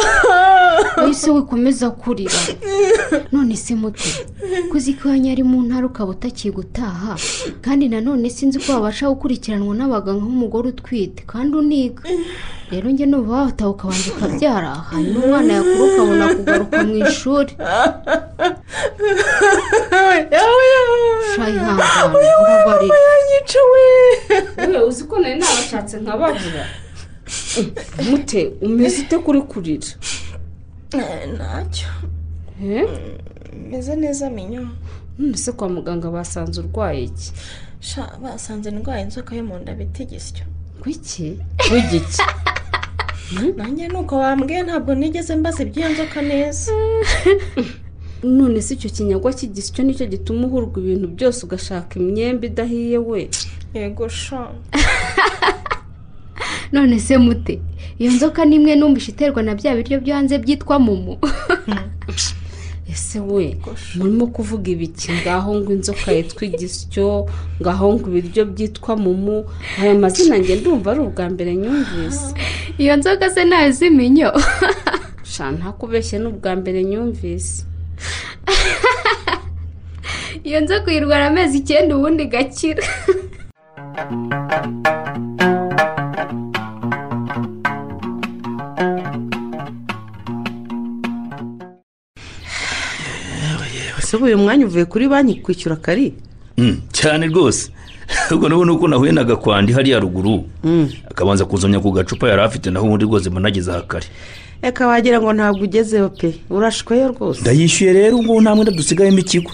wese wikomeza kurira none se muti kuzi ko iwanyu ari mu ntara ukaba utakiye gutaha kandi nanone sinzi ko wabasha gukurikiranwa n'abaganga nk'umugore utwite kandi uniga rero njye numva wataha ukabanza ukabyara hanyuma umwana yakura ukabona kugaruka mu ishuri shayihangane urabarira yanyica we yewe uzi ko nari nabashatse nkababura mute umeze ute kuri kurira ntacyo meze neza minyo none se kwa muganga basanze urwaye iki sha basanze indwara inzoka yo mu nda bita igisyo kuki w'igiki nanjye nuko wambwiye ntabwo nigeze mbaza iby'iyo nzoka neza none se icyo kinyagwa cy'igisyo nicyo gituma uhurwa ibintu byose ugashaka imyembe idahiye we yego sha none se mute iyo nzoka ni imwe numva iterwa na bya biryo byo hanze byitwa momo ese we murimo kuvuga ibiki ngaho ngo inzoka yitwa igisyo ngaho ngo ibiryo byitwa mumu aya mazina nge ndumva ari ubwa mbere nyumvise iyo nzoka se ntayo ziminyo sha ntakubeshye ni ubwa mbere nyumvise iyo nzoka uyirwara amezi icyenda ubundi igakira ese uyu mwanya uvuye kuri banki kwishyura kari Mm, cyane rwose ubwo nabona uko nahuye na gakwandi hariya ruguru akabanza kuzamya ku gacupa yari afite naho ubundi rwose mba nageze aha kare reka wagira ngo ntabwo ugezeho pe urashweyo rwose ndayishyuye rero ubu nta mwenda dusigayemo ikigo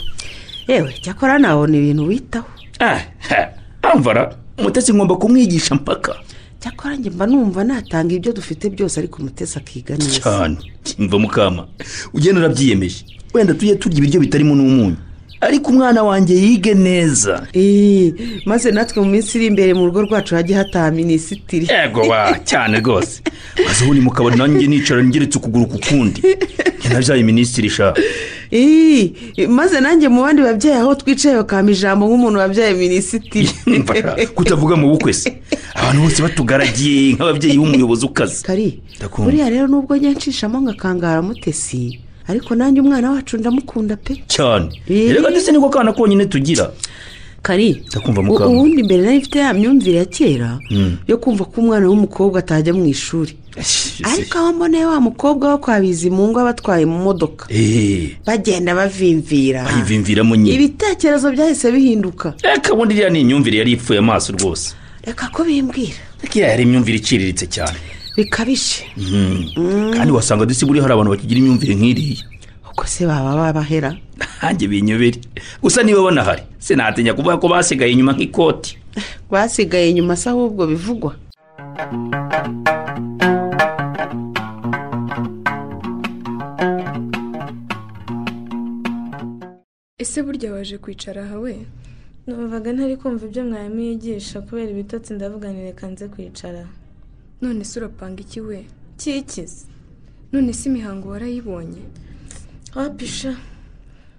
yewe cyakora nabona ibintu witaho ah ha, amvara umutesi ngomba kumwigisha mpaka cyakora njye mba numva natanga ibyo dufite byose ariko umutesi akiga neza cyane mva mukama ugenda urabyiyemeje wenda tujye turya ibiryo bitarimo n'umunyu ariko umwana wanjye yige neza Ii, maze natwe mu minsi iri imbere mu rugo rwacu hajye hataha minisitiri yego wa cyane rwose maze ubundi mu kabari nanjye nicara ngeretse ukuguru ku kundi njye nabyaye minisitiri sha Ii, maze nanjye mu bandi babyeyi aho twicaye bakama ijambo nk'umuntu wabyaye minisitiri Mfasha kutavuga mu bukwe se abantu bose batugaragiye nk'ababyeyi b'umuyobozi ukaze kari ndakunda buriya rero nubwo njya nshishamo ngakangara mutesi ariko nanjye umwana wacu ndamukunda pe cyane reka ndetse niko kana konyine tugira kari ndakumva u- mukama ubundi mbere nari mfite ya myumvire ya kera Mm. yo kumva ko umwana w'umukobwa atajya mu ishuri ariko aho mboneye wa mukobwa wo kwa bizimungu aba atwaye mu modoka eee bagenda bavimvira bayivimviramo nyine ibitekerezo byahise bihinduka reka ubundi iriya ni imyumvire yari ipfuye amaso rwose reka ko bimbwira ariko iriya yari imyumvire iciriritse cyane bikabije Mhm. kandi wasanga disi buriya hari abantu bakigira imyumvire nk'iriya uko se baba babahera nanjye binyobere gusa niba banahari sinatinya kuvuga ko basigaye inyuma nk'ikoti basigaye inyuma se ahubwo bivugwa ese burya waje kwicara aha we numvaga ntari kumva ibyo mwarimu yigisha kubera ibitotsi ndavuganire kanze kwicara none se urapanga iki we kikize none se imihango warayibonye wapisha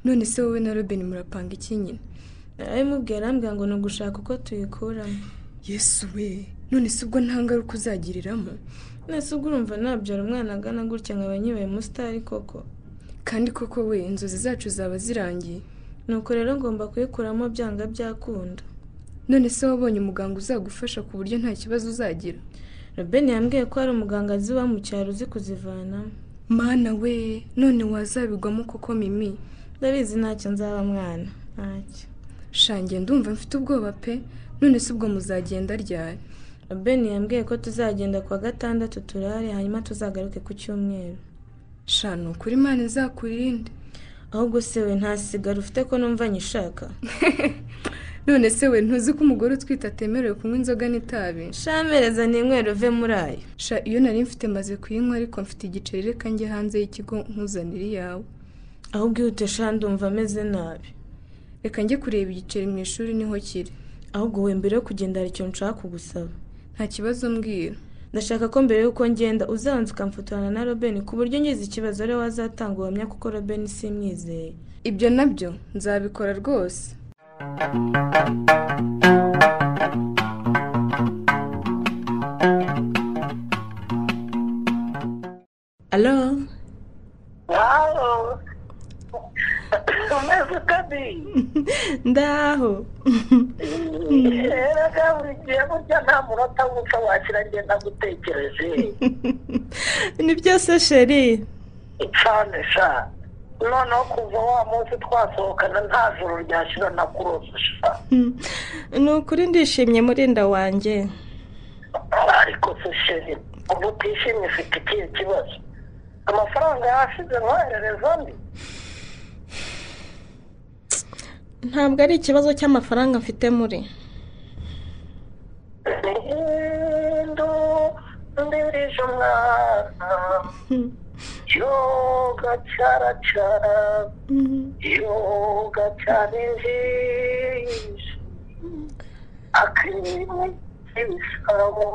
none se wowe na robin murapanga iki nyine abimubwiye arambwira ngo ni ugushaka uko tuyikuramo yesu we none se ubwo nta ngaruka uzagiriramo nese ubwo urumva nabyara umwana agana gutya nkaba nyibaye umusitari koko kandi koko we inzozi zacu zaba zirangiye nuko rero ngomba kuyikuramo byanga byakunda none se wabonye umuganga uzagufasha ku buryo nta kibazo uzagira robeni yambwiye ko hari umuganga azi iwa mu cyaro uzi kuzivanamo mana we none wazabigwamo koko mimi ndabizi ntacyo nzaba mwana ntacyo shange ndumva mfite ubwoba pe none se ubwo muzagenda ryari robeni yambwiye ko tuzagenda ku wa gatandatu turare hanyuma tuzagaruke ku cyumweru shanu kuri imana izakurinde ahubwo se we ntasigara ufite ko numva nyishaka none se we ntuzi ko umugore utwite atemerewe kunywa inzoga n'itabi shamereza n'inywero uve muri ayo sha iyo nari mfite maze kuyinywa ariko mfite igiceri reka njye hanze y'ikigo nkuzanire iyawe ahubwo ihute sha ndumva ameze nabi reka njye kureba igiceri mu ishuri niho kiri ahubwo we mbere yo kugenda hari icyo nshaka kugusaba nta kibazo mbwira ndashaka ko mbere y'uko ngenda uzabanza ukamfotorana na robeni ku buryo ngize ikibazo rero wazatanga ubuhamya kuko robeni simwizeye ibyo nabyo nzabikora rwose alo umaze ukabiri ndaho rero buri gihe burya nta munota w'uko wakira ngenda gutekereje ni byose sheri cyane sha noneho kuva wa munsi twasohokana nta joro ryashira na kurose sha ni ukuri ndishimye murinda wanjye ariko se sheri ubu utishimye ufite ikihe kibazo amafaranga yashize nkoherereza andi ntabwo ari ikibazo cy'amafaranga mfite muri indu mbirije umwana yoga cyaracara yoga cyane njije akirimo kibisabo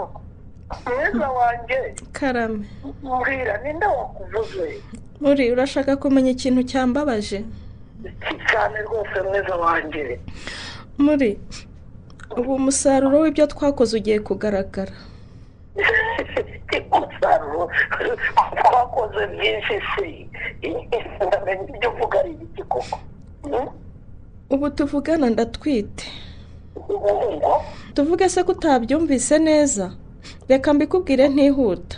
mwiza wanjye karame mbwira ninde wakuvuze muri urashaka kumenya ikintu cyambabaje cyane rwose mwiza wanjye muri ubu umusaruro w'ibyo twakoze ugiye kugaragara umusaruro twakoze byinshi si ndamenya ibyo uvuga ari ibiki koko ubu tuvugana ndatwite ubwo tuvuge se ko utabyumvise neza reka mbikubwire ntihuta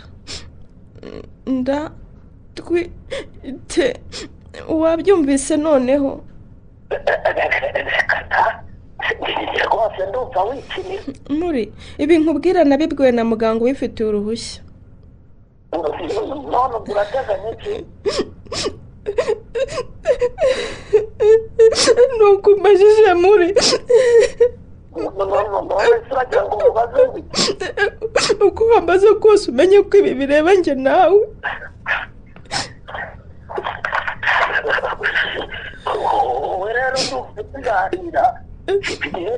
ndatwite wabyumvise noneho rwose ndumva wikinira muri ibi nkubwira nabibwiwe na muganga ubifitiye uruhushya none ubwo urateganya iki nuko umbajije muri uragira ngo umubaze wiki uko wambaze kose umenye ko ibi bireba njye nawe wowe rero ndumva tuganira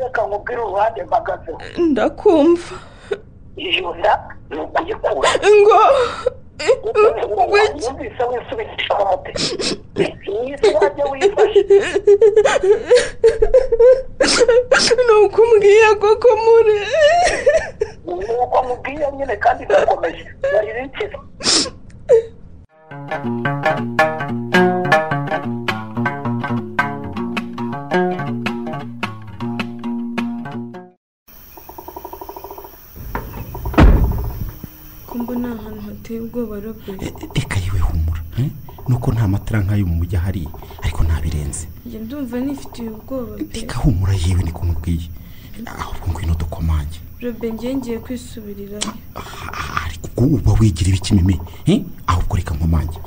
reka nkubwire uruhande mpagazeho ndakumva iyo nda ni ukuyikura ngo wumvise wisubikisha amate iyi si wajya wifashe nuko umbwiye koko muri nuko nkubwiye nyine kandi irakomeje nari rikiza ko mbona ahantu hateye ubwoba robeni reka yewe humura eh? nuko nta matara nk'ayo mu mujyi ahari ariko ntabirenze njye ndumva nifitiye ubwoba pe reka humura yewe niko mubwiye ahubwo ngwino dukomange robeni ngiye ngiye kwisubirirayo ubwo uba wigira ibiki mimi eh? ahubwo reka nkomange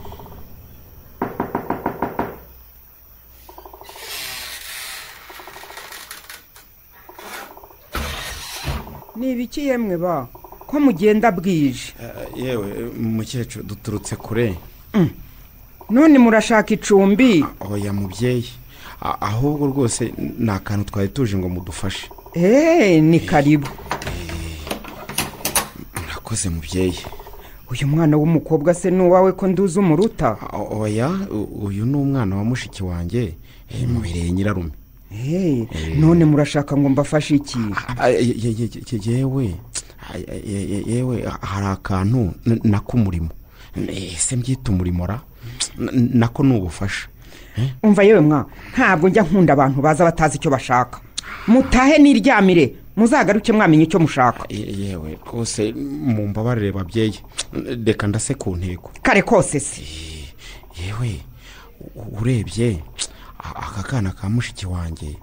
ni ibiki yemwe ba ko mugenda bwije yewe mukecuru duturutse kure none murashaka icumbi oya mubyeyi A- ahubwo rwose ni akantu twari tuje ngo mudufashe eee ni karibu murakoze mubyeyi uyu mwana w'umukobwa se ni uwawe ko nduzi umuruta O- oya u- uyu ni umwana wa mushiki wanjye eh, mubereye nyirarume eee none murashaka ngo mbafashe iki Ah, ye- ye- ye- ye- yewe Ah, ye- ye- yewe hari akantu n- nako umurimo ese mbyita umurimo ra N- nako ni ubufasha umva yewe mwa ntabwo njya nkunda abantu baza batazi icyo bashaka mutahe n'iryamire muzagaruke mwamenye icyo mushaka Ye- yewe rwose mumbabarire babyeyi reka ndase ku ntego kare kose se yewe u- urebye a- aka kana ka mushiki wanjye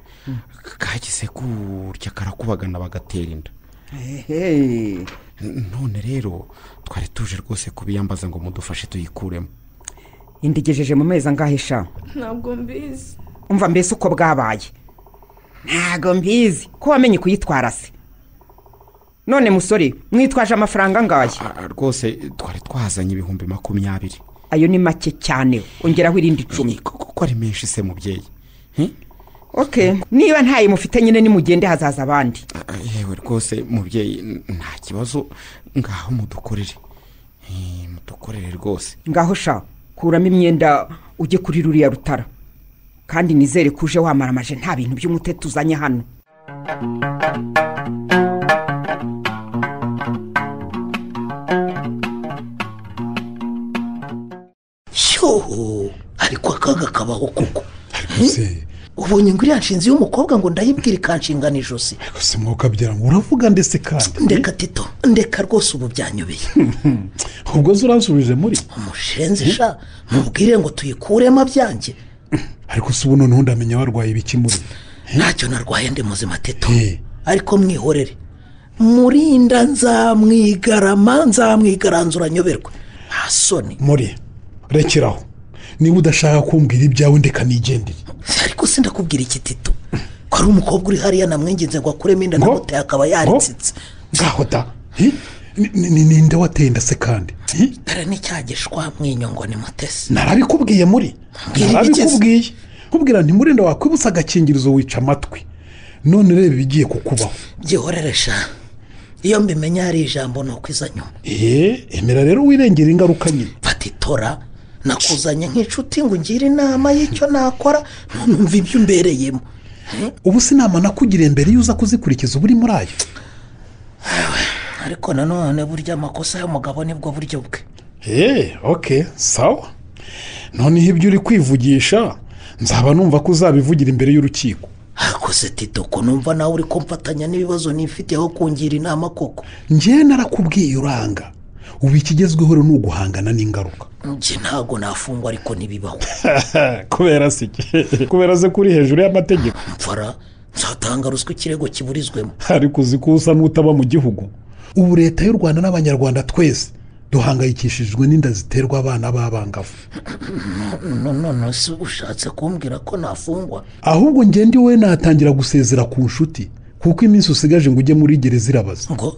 kahise kurya karakubagana bagatera inda Ehe. N- none rero twari tuje rwose kubiyambaza ngo mudufashe tuyikuremo indigejeje mu mezi angahe sha ntabwo mbizi umva mbese uko bwabaye ntabwo mbizi ko wamenye kuyitwara se none musore mwitwaje amafaranga angahe Ah, rwose twari twazanye ibihumbi makumyabiri ayo ni make cyane ongeraho irindi icumi kuko ari menshi se mubyeyi ok niba ntayo mufite nyine nimugende hazaza abandi Ah, yewe rwose mubyeyi n- nta kibazo ngaho mudukorere Eh, mudukorere rwose ngaho sha kuramo imyenda ujye kuri ruriya rutara kandi nizere ko uje wamaramaje nta bintu by'umutete uzanye hano shyuhu ariko akaga kabaho kuko ubonye ngo iriya nshinzi y'umukobwa ngo ndayibwire ikanshinga n'ijosi gusa mwokabyara ngo uravuga ndetse kandi ndeka tito ndeka rwose ubu byanyobeye ubwo zo uransubije muri umushenzi sha mubwire ngo tuyikuremo byanjye ariko se ubu noneho ndamenya warwaye ibiki muri ntacyo narwaye ndi muzima teto ariko mwihorere murinda nzamwigarama nzamwigaranzura nyoberwe nta soni muri rekeraho niba udashaka kumbwira ibyawe ndeka nigendere ariko si ndakubwira iki tito ko ari umukobwa uri hariya namwinginze ngo akuremo inda namuteye akaba yaritsitse ngaho da hi? Ni- ni- ni- ninde wateye inda se kandi hi? dore n'icyagishwa mwinyongo ni mutesi narabikubwiye muri iki narabikubwiye kubwira nti murenda wakwibutsa agakingirizo wica amatwi none reba ibigiye kukubaho byihoreresha iyo mbimenya hari ijambo ni ukwiza nyuma eee emera rero wirengera ingaruka nyine fata itora nakuzanye nk'inshuti ngo ungire inama y'icyo nakora none umva ibyo umbereyemo ubu se inama nakugiriye mbere iyo uza kuzikurikiza uba uri muri ayo ariko nanone burya amakosa y'umugabo nibwo buryo bwe eee oke sawa noneho ibyo uri kwivugisha nzaba numva ko uzabivugira imbere y'urukiko hakoze tito ko numva nawe uri kumfatanya n'ibibazo nifite aho kungira inama koko ngewe narakubwiye uranga ubu ikigezweho rero ni uguhangana n'ingaruka njye ntabwo nafungwa ariko ntibibaho kubera se iki kubera se kuri hejuru y'amategeko mfara nzatanga ruswa ikirego kiburizwemo ariko uzi ko usa n'utaba mu gihugu ubu leta y'u rwanda n'abanyarwanda twese duhangayikishijwe n'inda ziterwa abana b'abangavu none se ushatse kumbwira ko nafungwa ahubwo ngende wowe natangira gusezera ku nshuti kuko iminsi usigaje ngo ujye muri gereza irabaza ngo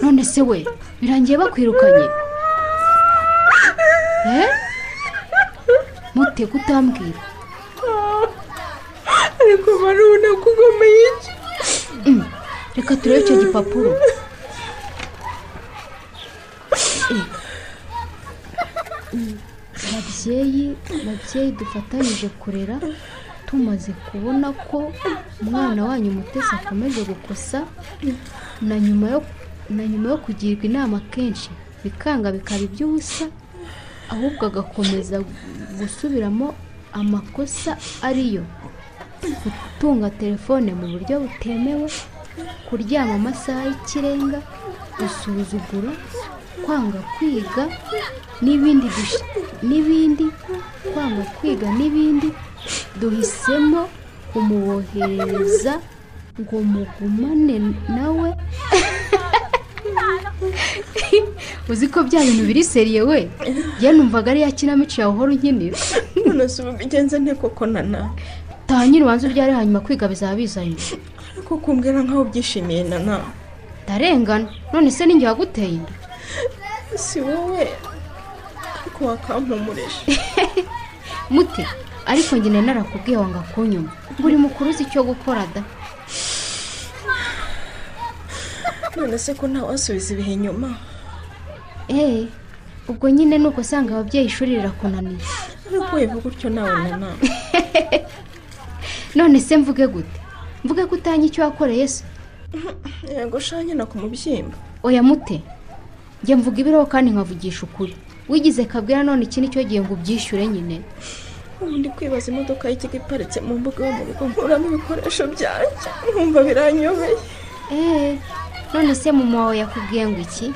none se we birangiye bakwirukanye Eh? mute kutambwira ariko barabona ko ugomeye iki Mm, reka turebe icyo gipapuro Eh, mm, babyeyi babyeyi dufatanyije kurera tumaze kubona ko umwana wanyu mutesi akomeje gukosa na nyuma yo na nyuma yo kugirwa inama kenshi bikanga bikaba iby'ubusa ahubwo agakomeza gusubiramo amakosa ariyo gutunga telefone mu buryo butemewe kuryama amasaha y'ikirenga gusuzugura kwanga kwiga n'ibindi dush- n'ibindi kwanga kwiga n'ibindi duhisemo kumuboherereza ngo mugumane nawe uzi ko bya bintu biri seriye we njye numvaga ari ya kinamico yawe uhora unkinira none si ubu bigenze nte koko nana taha nyiri ubanza ubyare hanyuma kwiga bizaba bizanye ariko kumbwira nkaho ubyishimiye nana ndarengana none se ninjye waguteye inda si wowe ariko wakampumureje mute ariko njye nari narakubwiye wanga kunyuma buri mukuru uzi icyo gukora da none se ko ntawasubiza ibihe inyuma eee ubwo nyine ni uko usanga ababyeyi ishuri rirakunaniye ariko wivuga utyo nawe nana none se mvuge gute mvuge ko utanya icyo wakoreye se yego sha nyina ku mubyimba oya mute njye mvuga ibiriho kandi nkavugisha ukuri wigize kabwira none iki nicyo gihe ngo ubyishyure nyine ubu ndi kwibaza imodoka y'ikigo iparitse mu mbuga yo mu rugo nkuramo ibikoresho byanjye nkumva biranyobeye eee none se mama wawe yakubwiye ngo iki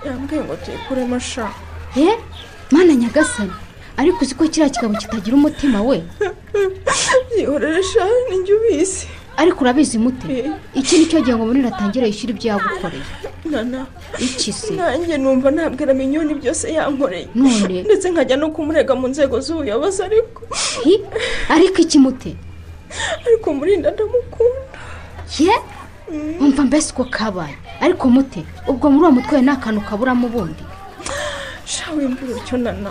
yambwiye ngo tuyikuremo sha ye mana nyagasani ariko uzi ko kiriya kigabo kitagira umutima we yihorere sha ninjye ubizi ariko urabizi mute iki nicyo gihe ngo munini atangire yishyure ibyo yagukoreye nana iki se nanjye numva nabwira minyoni byose yankoreye None? ndetse nkajya no kumurega mu nzego z'ubuyobozi ariko Hi, ariko iki mute ariko murinda ndamukunda ye umva mbese uko kabaye ariko mute ubwo muri uwo mutwe we nta kantu kaburamo ubundi sha wimvura utyo nana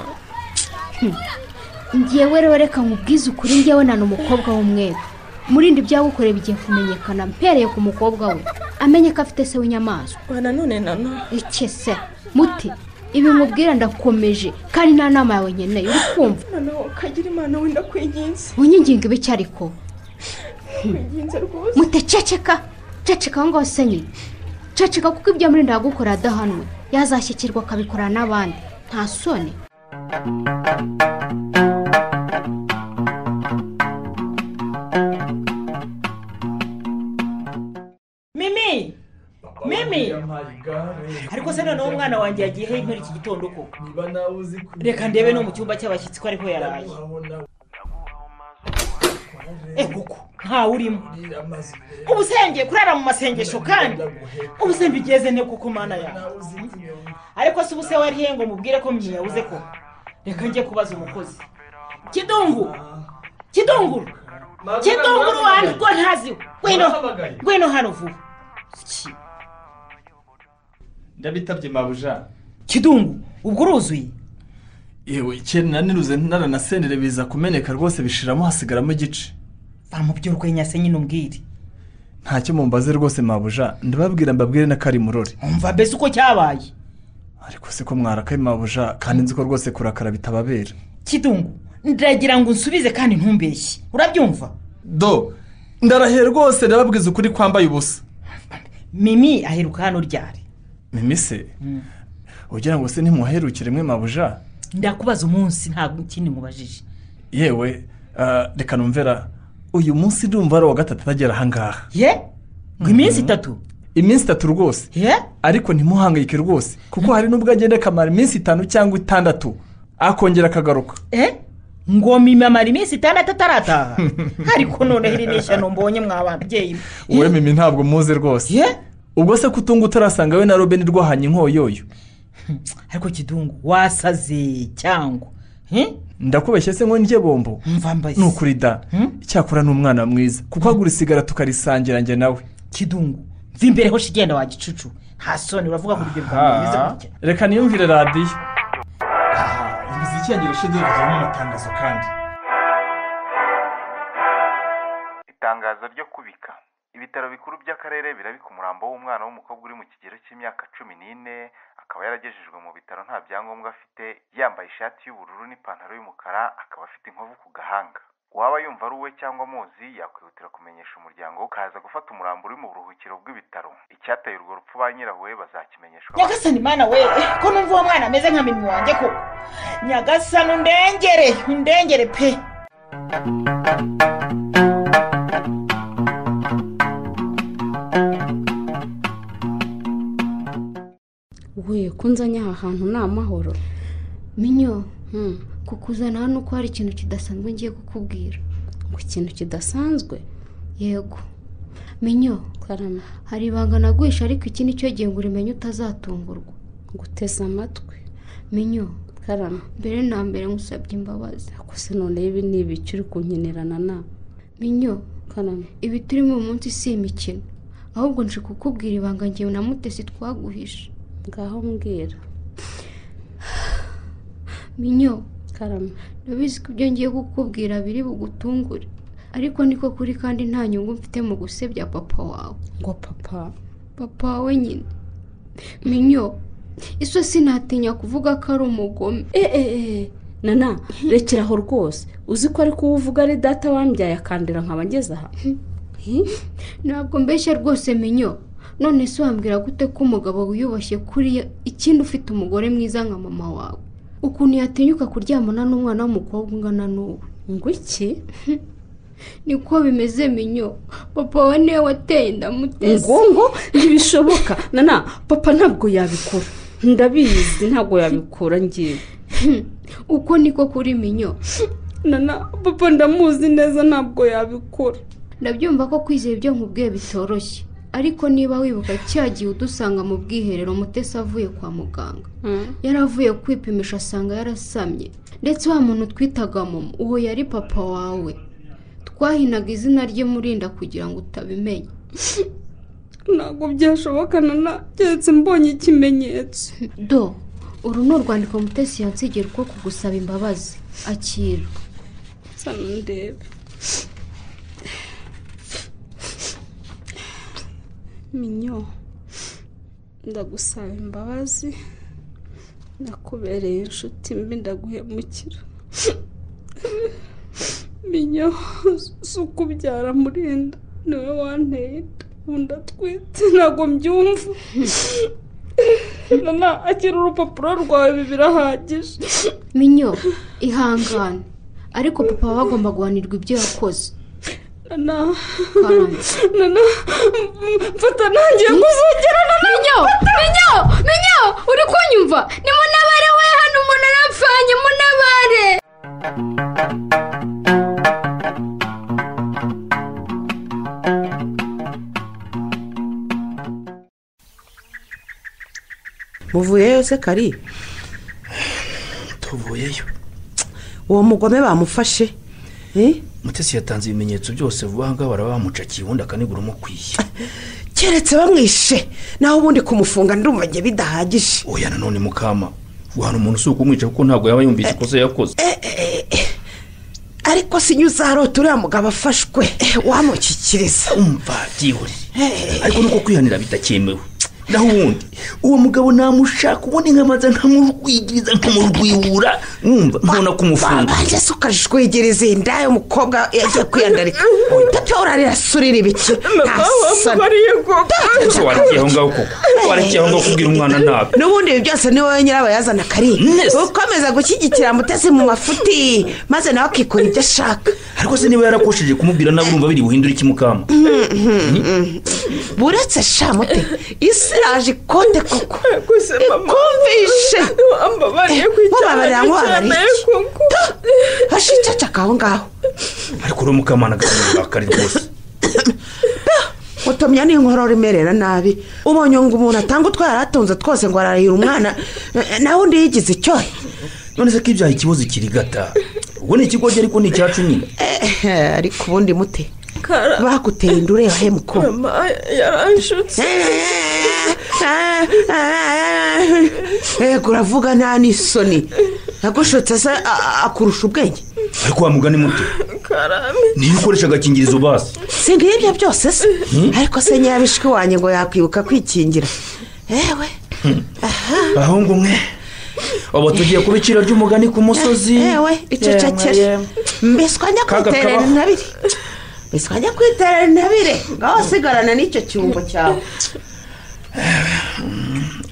ngewe rero reka nkubwize ukuri ngewe nana umukobwa w'umweru murindi ibyagukoreye bigiye kumenyekana mpereye ku mukobwa we amenye ko afite se w'inyamaswa nanone nana iki se muti ibi nkubwira ndakomeje kandi nta nama yawe nkeneye uri kumva nana ukagira imana wenda kwinginze unyinginga ibi ariko kwinginze rwose mute ceceka ceceka aho ngaho se nyine ceceka kuko ibyo murinda yagukorera adahanwe yazashyikirwa akabikora n'abandi nta soni mimi mimi ariko se noneho umwana wanjye yagiye he muri iki gitondo ko reka ndebe no mu cyumba cy'abashyitsi ko ariho yaraye Eh, kuko ntawe urimo ubu se yongeye kurara mu masengesho kandi ubu se mbigeze ne kuko mana yawe ariko se ubu se wari he ngo mubwire ko mwiyabuze ko reka njye kubaza umukozi kidungu kidunguru kidunguru wanjye ubwo ntaziwe ngwino ngwino hano vuba ndabitabye mabuja kidungu ubwo uruzuye yewe ikintu naniruze naranasendere biza kumeneka rwose bishiramo hasigaramo igice bamubye urwenya se nyine umbwire ntacyo mumbaze rwose mabuja ndababwira mbabwire na kari murore umva mbese uko cyabaye ariko se ko mwarakaye mabuja kandi nzi ko rwose kurakara bitababera kidungu ndagira ngo unsubize kandi ntumbeshye urabyumva do ndarahe rwose ndababwiza ukuri kwambaye ubusa mimi aheruka hano ryari mimi se ugira ngo se ntimuherukire mwe mabuja ndakubaza umunsi ntabwo ikindi mubajije yewe ah, reka numvera uyu munsi ndumva ari uwa gatatu atagera ahangaha ye ngo iminsi itatu iminsi itatu rwose ye ariko ntimuhangayike rwose kuko hari n'ubwo agenda akamara iminsi itanu cyangwa itandatu akongera akagaruka eh ngo mimi amara iminsi itandatu atarataha ariko noneho iri ni ishyano mbonye mwa babyeyi mwe. wowe mimi ntabwo muzi rwose ubwo se kutunga utarasanga we na robeni rwahanye inkoyoyo ariko kidungu wasaze cyangwa ndakubeshye se ngo ndye bombo ni ukuri da icyakora ni umwana mwiza kuko agura isigara tukarisangira njye nawe kidungu mva imbere ho shigenda wa gicucu nta soni uravuga ngo urubyiruko rumeze gutya reka niyumvire radiyo imiziki yanjye irashize havamo amatangazo kandi itangazo ryo kubika ibitaro bikuru by'akarere birabika umurambo w'umwana w'umukobwa uri mu kigero cy'imyaka cumi n'ine akaba yaragejejwe mu bitaro nta byangombwa afite yambaye ishati y'ubururu n'ipantaro y'umukara akaba afite inkovu ku gahanga uwaba yumva ari uwe cyangwa amuzi yakwihutira kumenyesha umuryango we ukaza gufata umurambo uri mu buruhukiro bw'ibitaro icyateye urwo rupfu ba nyirawe bazakimenyeshwa nyagasani mana we ko numva uwo mwana ameze nka mimi wanjye koko nyagasani undengere undengere pe we kunzanye aha hantu ni amahoro minyo kukuzana hano uko hari ikintu kidasanzwe ngiye kukubwira ngo ikintu kidasanzwe yego minyo hari ibanga naguhisha ariko iki nicyo gihe ngo urimenye utazatungurwa guteze amatwi minyo karama mbere na mbere ngusabye imbabazi ako se noneho ibi ni ibiki uri kunkenerana na minyo karama ibi turimo uyu munsi si imikino ahubwo nje kukubwira ibanga ngewe na mutesi twaguhishe ngaho mbwira minyo karama ndabizi ko ibyo ngiye kukubwira biri bugutungure ariko niko kuri kandi nta nyungu mfite mu gusebya papa wawe ngo papa papa wawe nyine minyo iso sinatinya kuvuga ko ari umugome eee nana rekera aho rwose uzi ko ari kuba uvuga ari data wambyaye akandira nkaba ngeze aha ntabwo mbeshya rwose menyo none se wambwira gute ko umugabo wiyubashye kuriya ikindi ufite umugore mwiza nka mama wawe ukuntu yatinyuka kuryamana n'umwana w'umukobwa ungana n'uwo ngo iki niko bimeze menyo papa we niwe wateye ndamuteze ngo ngo ntibishoboka nana papa ntabwo yabikora ndabizi ntabwo yabikora ngewe uko niko kuri menyo nana papa ndamuzi neza ntabwo yabikora ndabyumva ko kwizera ibyo nkubwiye bitoroshye ariko niba wibuka cya gihe udusanga mu bwiherero mutesi avuye kwa muganga yari avuye kwipimisha asanga yarasamye ndetse wa muntu twitaga momo uwo yari papa wawe twahinaga izina rye murinda kugira ngo utabimenya ntabwo byashoboka nana keretse mbonye ikimenyetso do uru ni urwandiko mutesi yansigira rwo kugusaba imbabazi akira sano ndebe minyo ndagusaba imbabazi nakubereye inshuti mbi ndaguhemukira minyo si ukubyara murinda niwe wanteye inda ubu ndatwite ntabwo mbyumva nana akira urupapuro rwawe ibi birahagije minyo ihangane ariko papa aba agomba guhanirwa ibyo yakoze nana nana mfata ntangiye kuzogera nana minyo minyo minyo uri kunyumva ni munabare we hano umuntu arapfanye munabare muvuyeyo se kari tuvuyeyo uwo mugome bamufashe mutesi yatanze ibimenyetso byose vuba aha ngaha baraba bamucakiye ubundi akanigura umukwiye keretse bamwishe naho ubundi kumufunga ndumva njye bidahagije oya nanone mukama guhana umuntu si ukumwica kuko ntabwo yaba yumvise ikosa yakoze ariko sinyuze harota uriya mugabo afashwe wamukikiriza umva byihorere ariko nuko kwihanira bidakemewe naho ubundi uwo mugabo namushaka ubundi nkamaze nkamurwigiriza nkamurwihura mwumva mbona kumufunga mbese ukajwegereza inda y'umukobwa yagiye kwiyandarika ndabyo urarira surira ibiki warekeye aho ngaho koko warekeye aho ngaho kubwira umwana nabi n'ubundi ibi byose ni wowe nyirabayazana kariya ukomeza gushyigikira mutesi mu mafuti maze nawe akikora ibyo ashaka ariko se niba yarakoshije kumubwira nawe urumva biri buhindura iki mukama buretse shamute isi iraje ikote koko gusa mama ikumvishe wambabariye ku icyana wababarira ngo cy'icyayi wabariye kuko hashe icacaka aho ngaho ariko uriya mukamana agakomeza kari rwose utumya n'inkorora imerera nabi ubonye ngo umuntu atanga utwo yari atunze twose ngo ararahira umwana eh, nawe undi yigize icyohe none se ko ibyaha ikibazo kirigata ubwo ni ikigoryi ariko ni icyacu nyine ariko ubundi mute bakuteye inda ureba he mukobwa mama yaranshutse yego uravuga nta n'isoni yagushotse se a- a- akurusha ubwenge ariko wa mugani muto karame niyo ukoresha agakingirizo basi si ngibyo byose se ariko se nyirabishwi wanjye ngo yakwibuka kwikingira yewe ahubwo mwe ubu tugiye kuba iciro ry'umugani ku musozi yewe icecekere mbese twajya Kaga kwiterera kabaho. intabire mbese twajya kwiterera intabire ngaho wasigarana n'icyo cyungo cyawe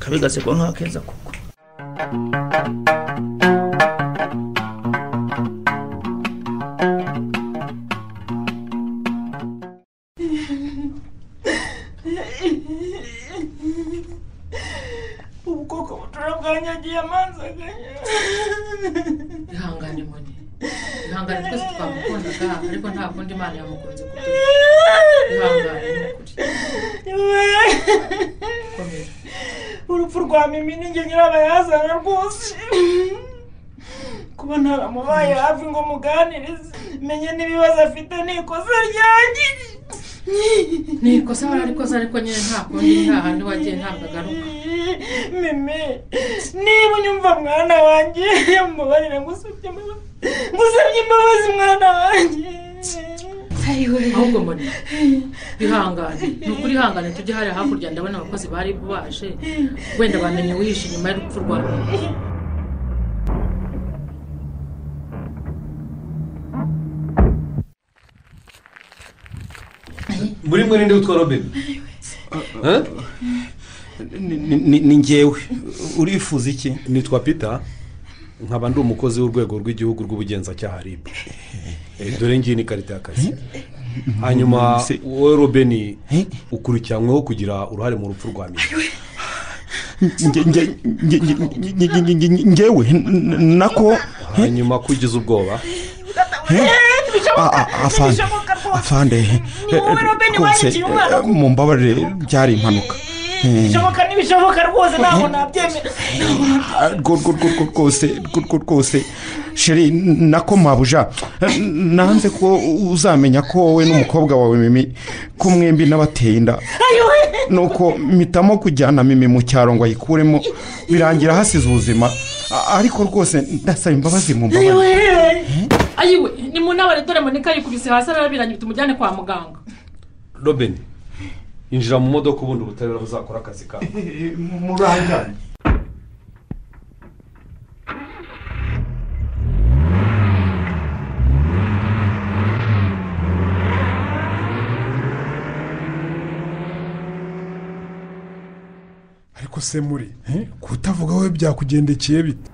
kabigasekwa nk'akeza koko ubwoko butura bwanyagiye amanzaga ihangane moni ihangane twese twamukundaga ariko nta kundi imana yamukunze kuko ihangane ni ukuri komera urupfu rwa mimi ni njye nyirabayazana rwose kuba ntaramubaye hafi ngo muganirize menye n'ibibazo afite ni ikosa ryanjye ni ikosa wari arikoze ariko nyine nta kundi nta handi wagiye ntabwo agaruka mimi niba unyumva mwana wanjye mubabarire ngusabye imbabazi ngusabye imbabazi mwana wanjye ahubwo mbona ihangane ni ukuri ihangane tujye hariya hakurya ndabona abakozi bari baje wenda bamenye wihishe inyuma y'urupfu rwawe muri mwe ninde witwa robin Eh? Ni- ni- ni ngewe urifuza iki nitwa peter nkaba ndi umukozi w'urwego rw'igihugu rw'ubugenzacyaha rib dore ngiyi ni ikarita y'akazi hanyuma Se- wowe robeni ukurikiranyweho kugira uruhare mu rupfu rwa mimi Nge- nge- nge- nge- nge- nge- nge- nge- ngewe n- n- nako hanyuma ko ugize ubwoba Eh? A- a- afande afande eh, rwose eh, mumbabarire byari impanuka Eh, bishoboka ntibishoboka rwose ntabwo nabyemera ah, rwo- rwo- rwo- rwo- rwose rwo- rwo- rwose sheri n- nako mabuja Eh, nanze ko uzamenya ko wowe n'umukobwa wawe mimi ko mwembi n'abateye inda nuko mpitamo kujyana mimi mu cyaro ngo ayikuremo birangira hasize ubuzima A- ariko rwose ndasaba imbabazi mu mbabazi ayiwe ni mu nama dore monika yikubise hasi arabiranye tumujyane kwa muganga robeni injira mu modoka ubundi ubutabera buzakora akazi kawe murangane ariko se muri eh, kutavuga wowe byakugendekeye bite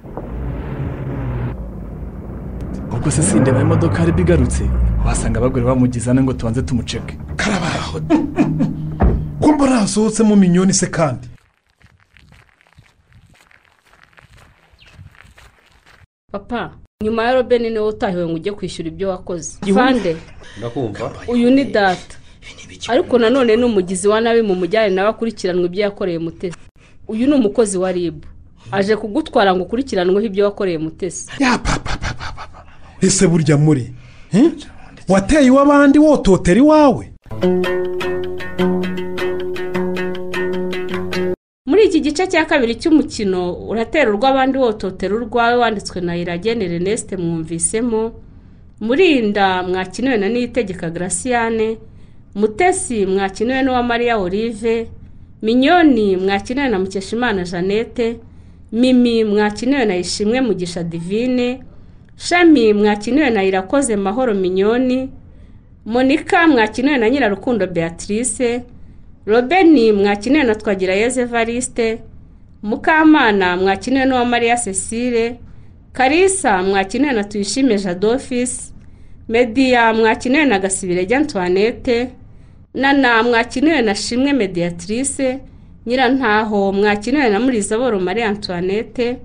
ubwo se sindeba imodoka yari bigarutse wasanga abagore bamugizana ngo tubanze tumuceke ko mbona hasohotsemo minyoni se kandi papa nyuma ya robeni niwe utahiwe ngo ujye kwishyura ibyo wakoze afande ndakumva uyu ni data ariko nanone ni umugizi wa nabi mu mujyane nawe akurikiranwe ibyo yakoreye mutesi uyu ni umukozi wa rib aje kugutwara ngo ukurikiranweho ibyo wakoreye mutesi ese burya muri eh? wateye iw'abandi wototera iwawe muri iki gice cya kabiri cy'umukino uraterurwa abandi wototera urwawe wanditswe na iragene reneste mwumvisemo murinda mwakiniwe na niyitegeka garasiyane mutesi mwakiniwe n'uwamariya olive minyoni mwakiniwe na mukeshimana jeannette mimi mwakiniwe na ishimwe mugisha divine shami mwakiniwe na irakoze mahoro minyoni monika mwakiniwe na nyirarukundo beatrice robeni mwakiniwe na twagirayezu evariste mukamana mwakiniwe n'uwamariya cecile karisa mwakiniwe na tuyishime jadofisi mediya mwakiniwe na gasibirege antoinette nana mwakiniwe na shimwe mediatrice nyirantaho mwakiniwe na murizaboro marie antoinette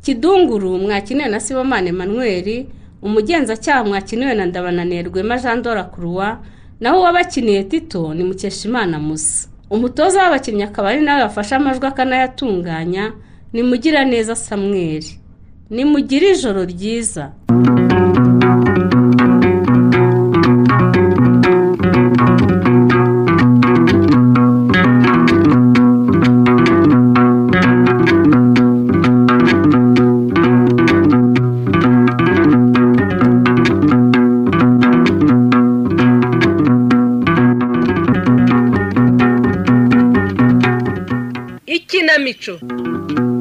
kidunguru mwakiniwe na sibomane manweri umugenzacyaha mwakiniwe na ndabananirwema jean dora croix naho uwabakiniye tito ni mukeshimana musa umutoza w'abakinnyi akaba ari nawe wafashe amajwi akanayatunganya ni mugiraneza samweri nimugire ijoro ryiza ikinamico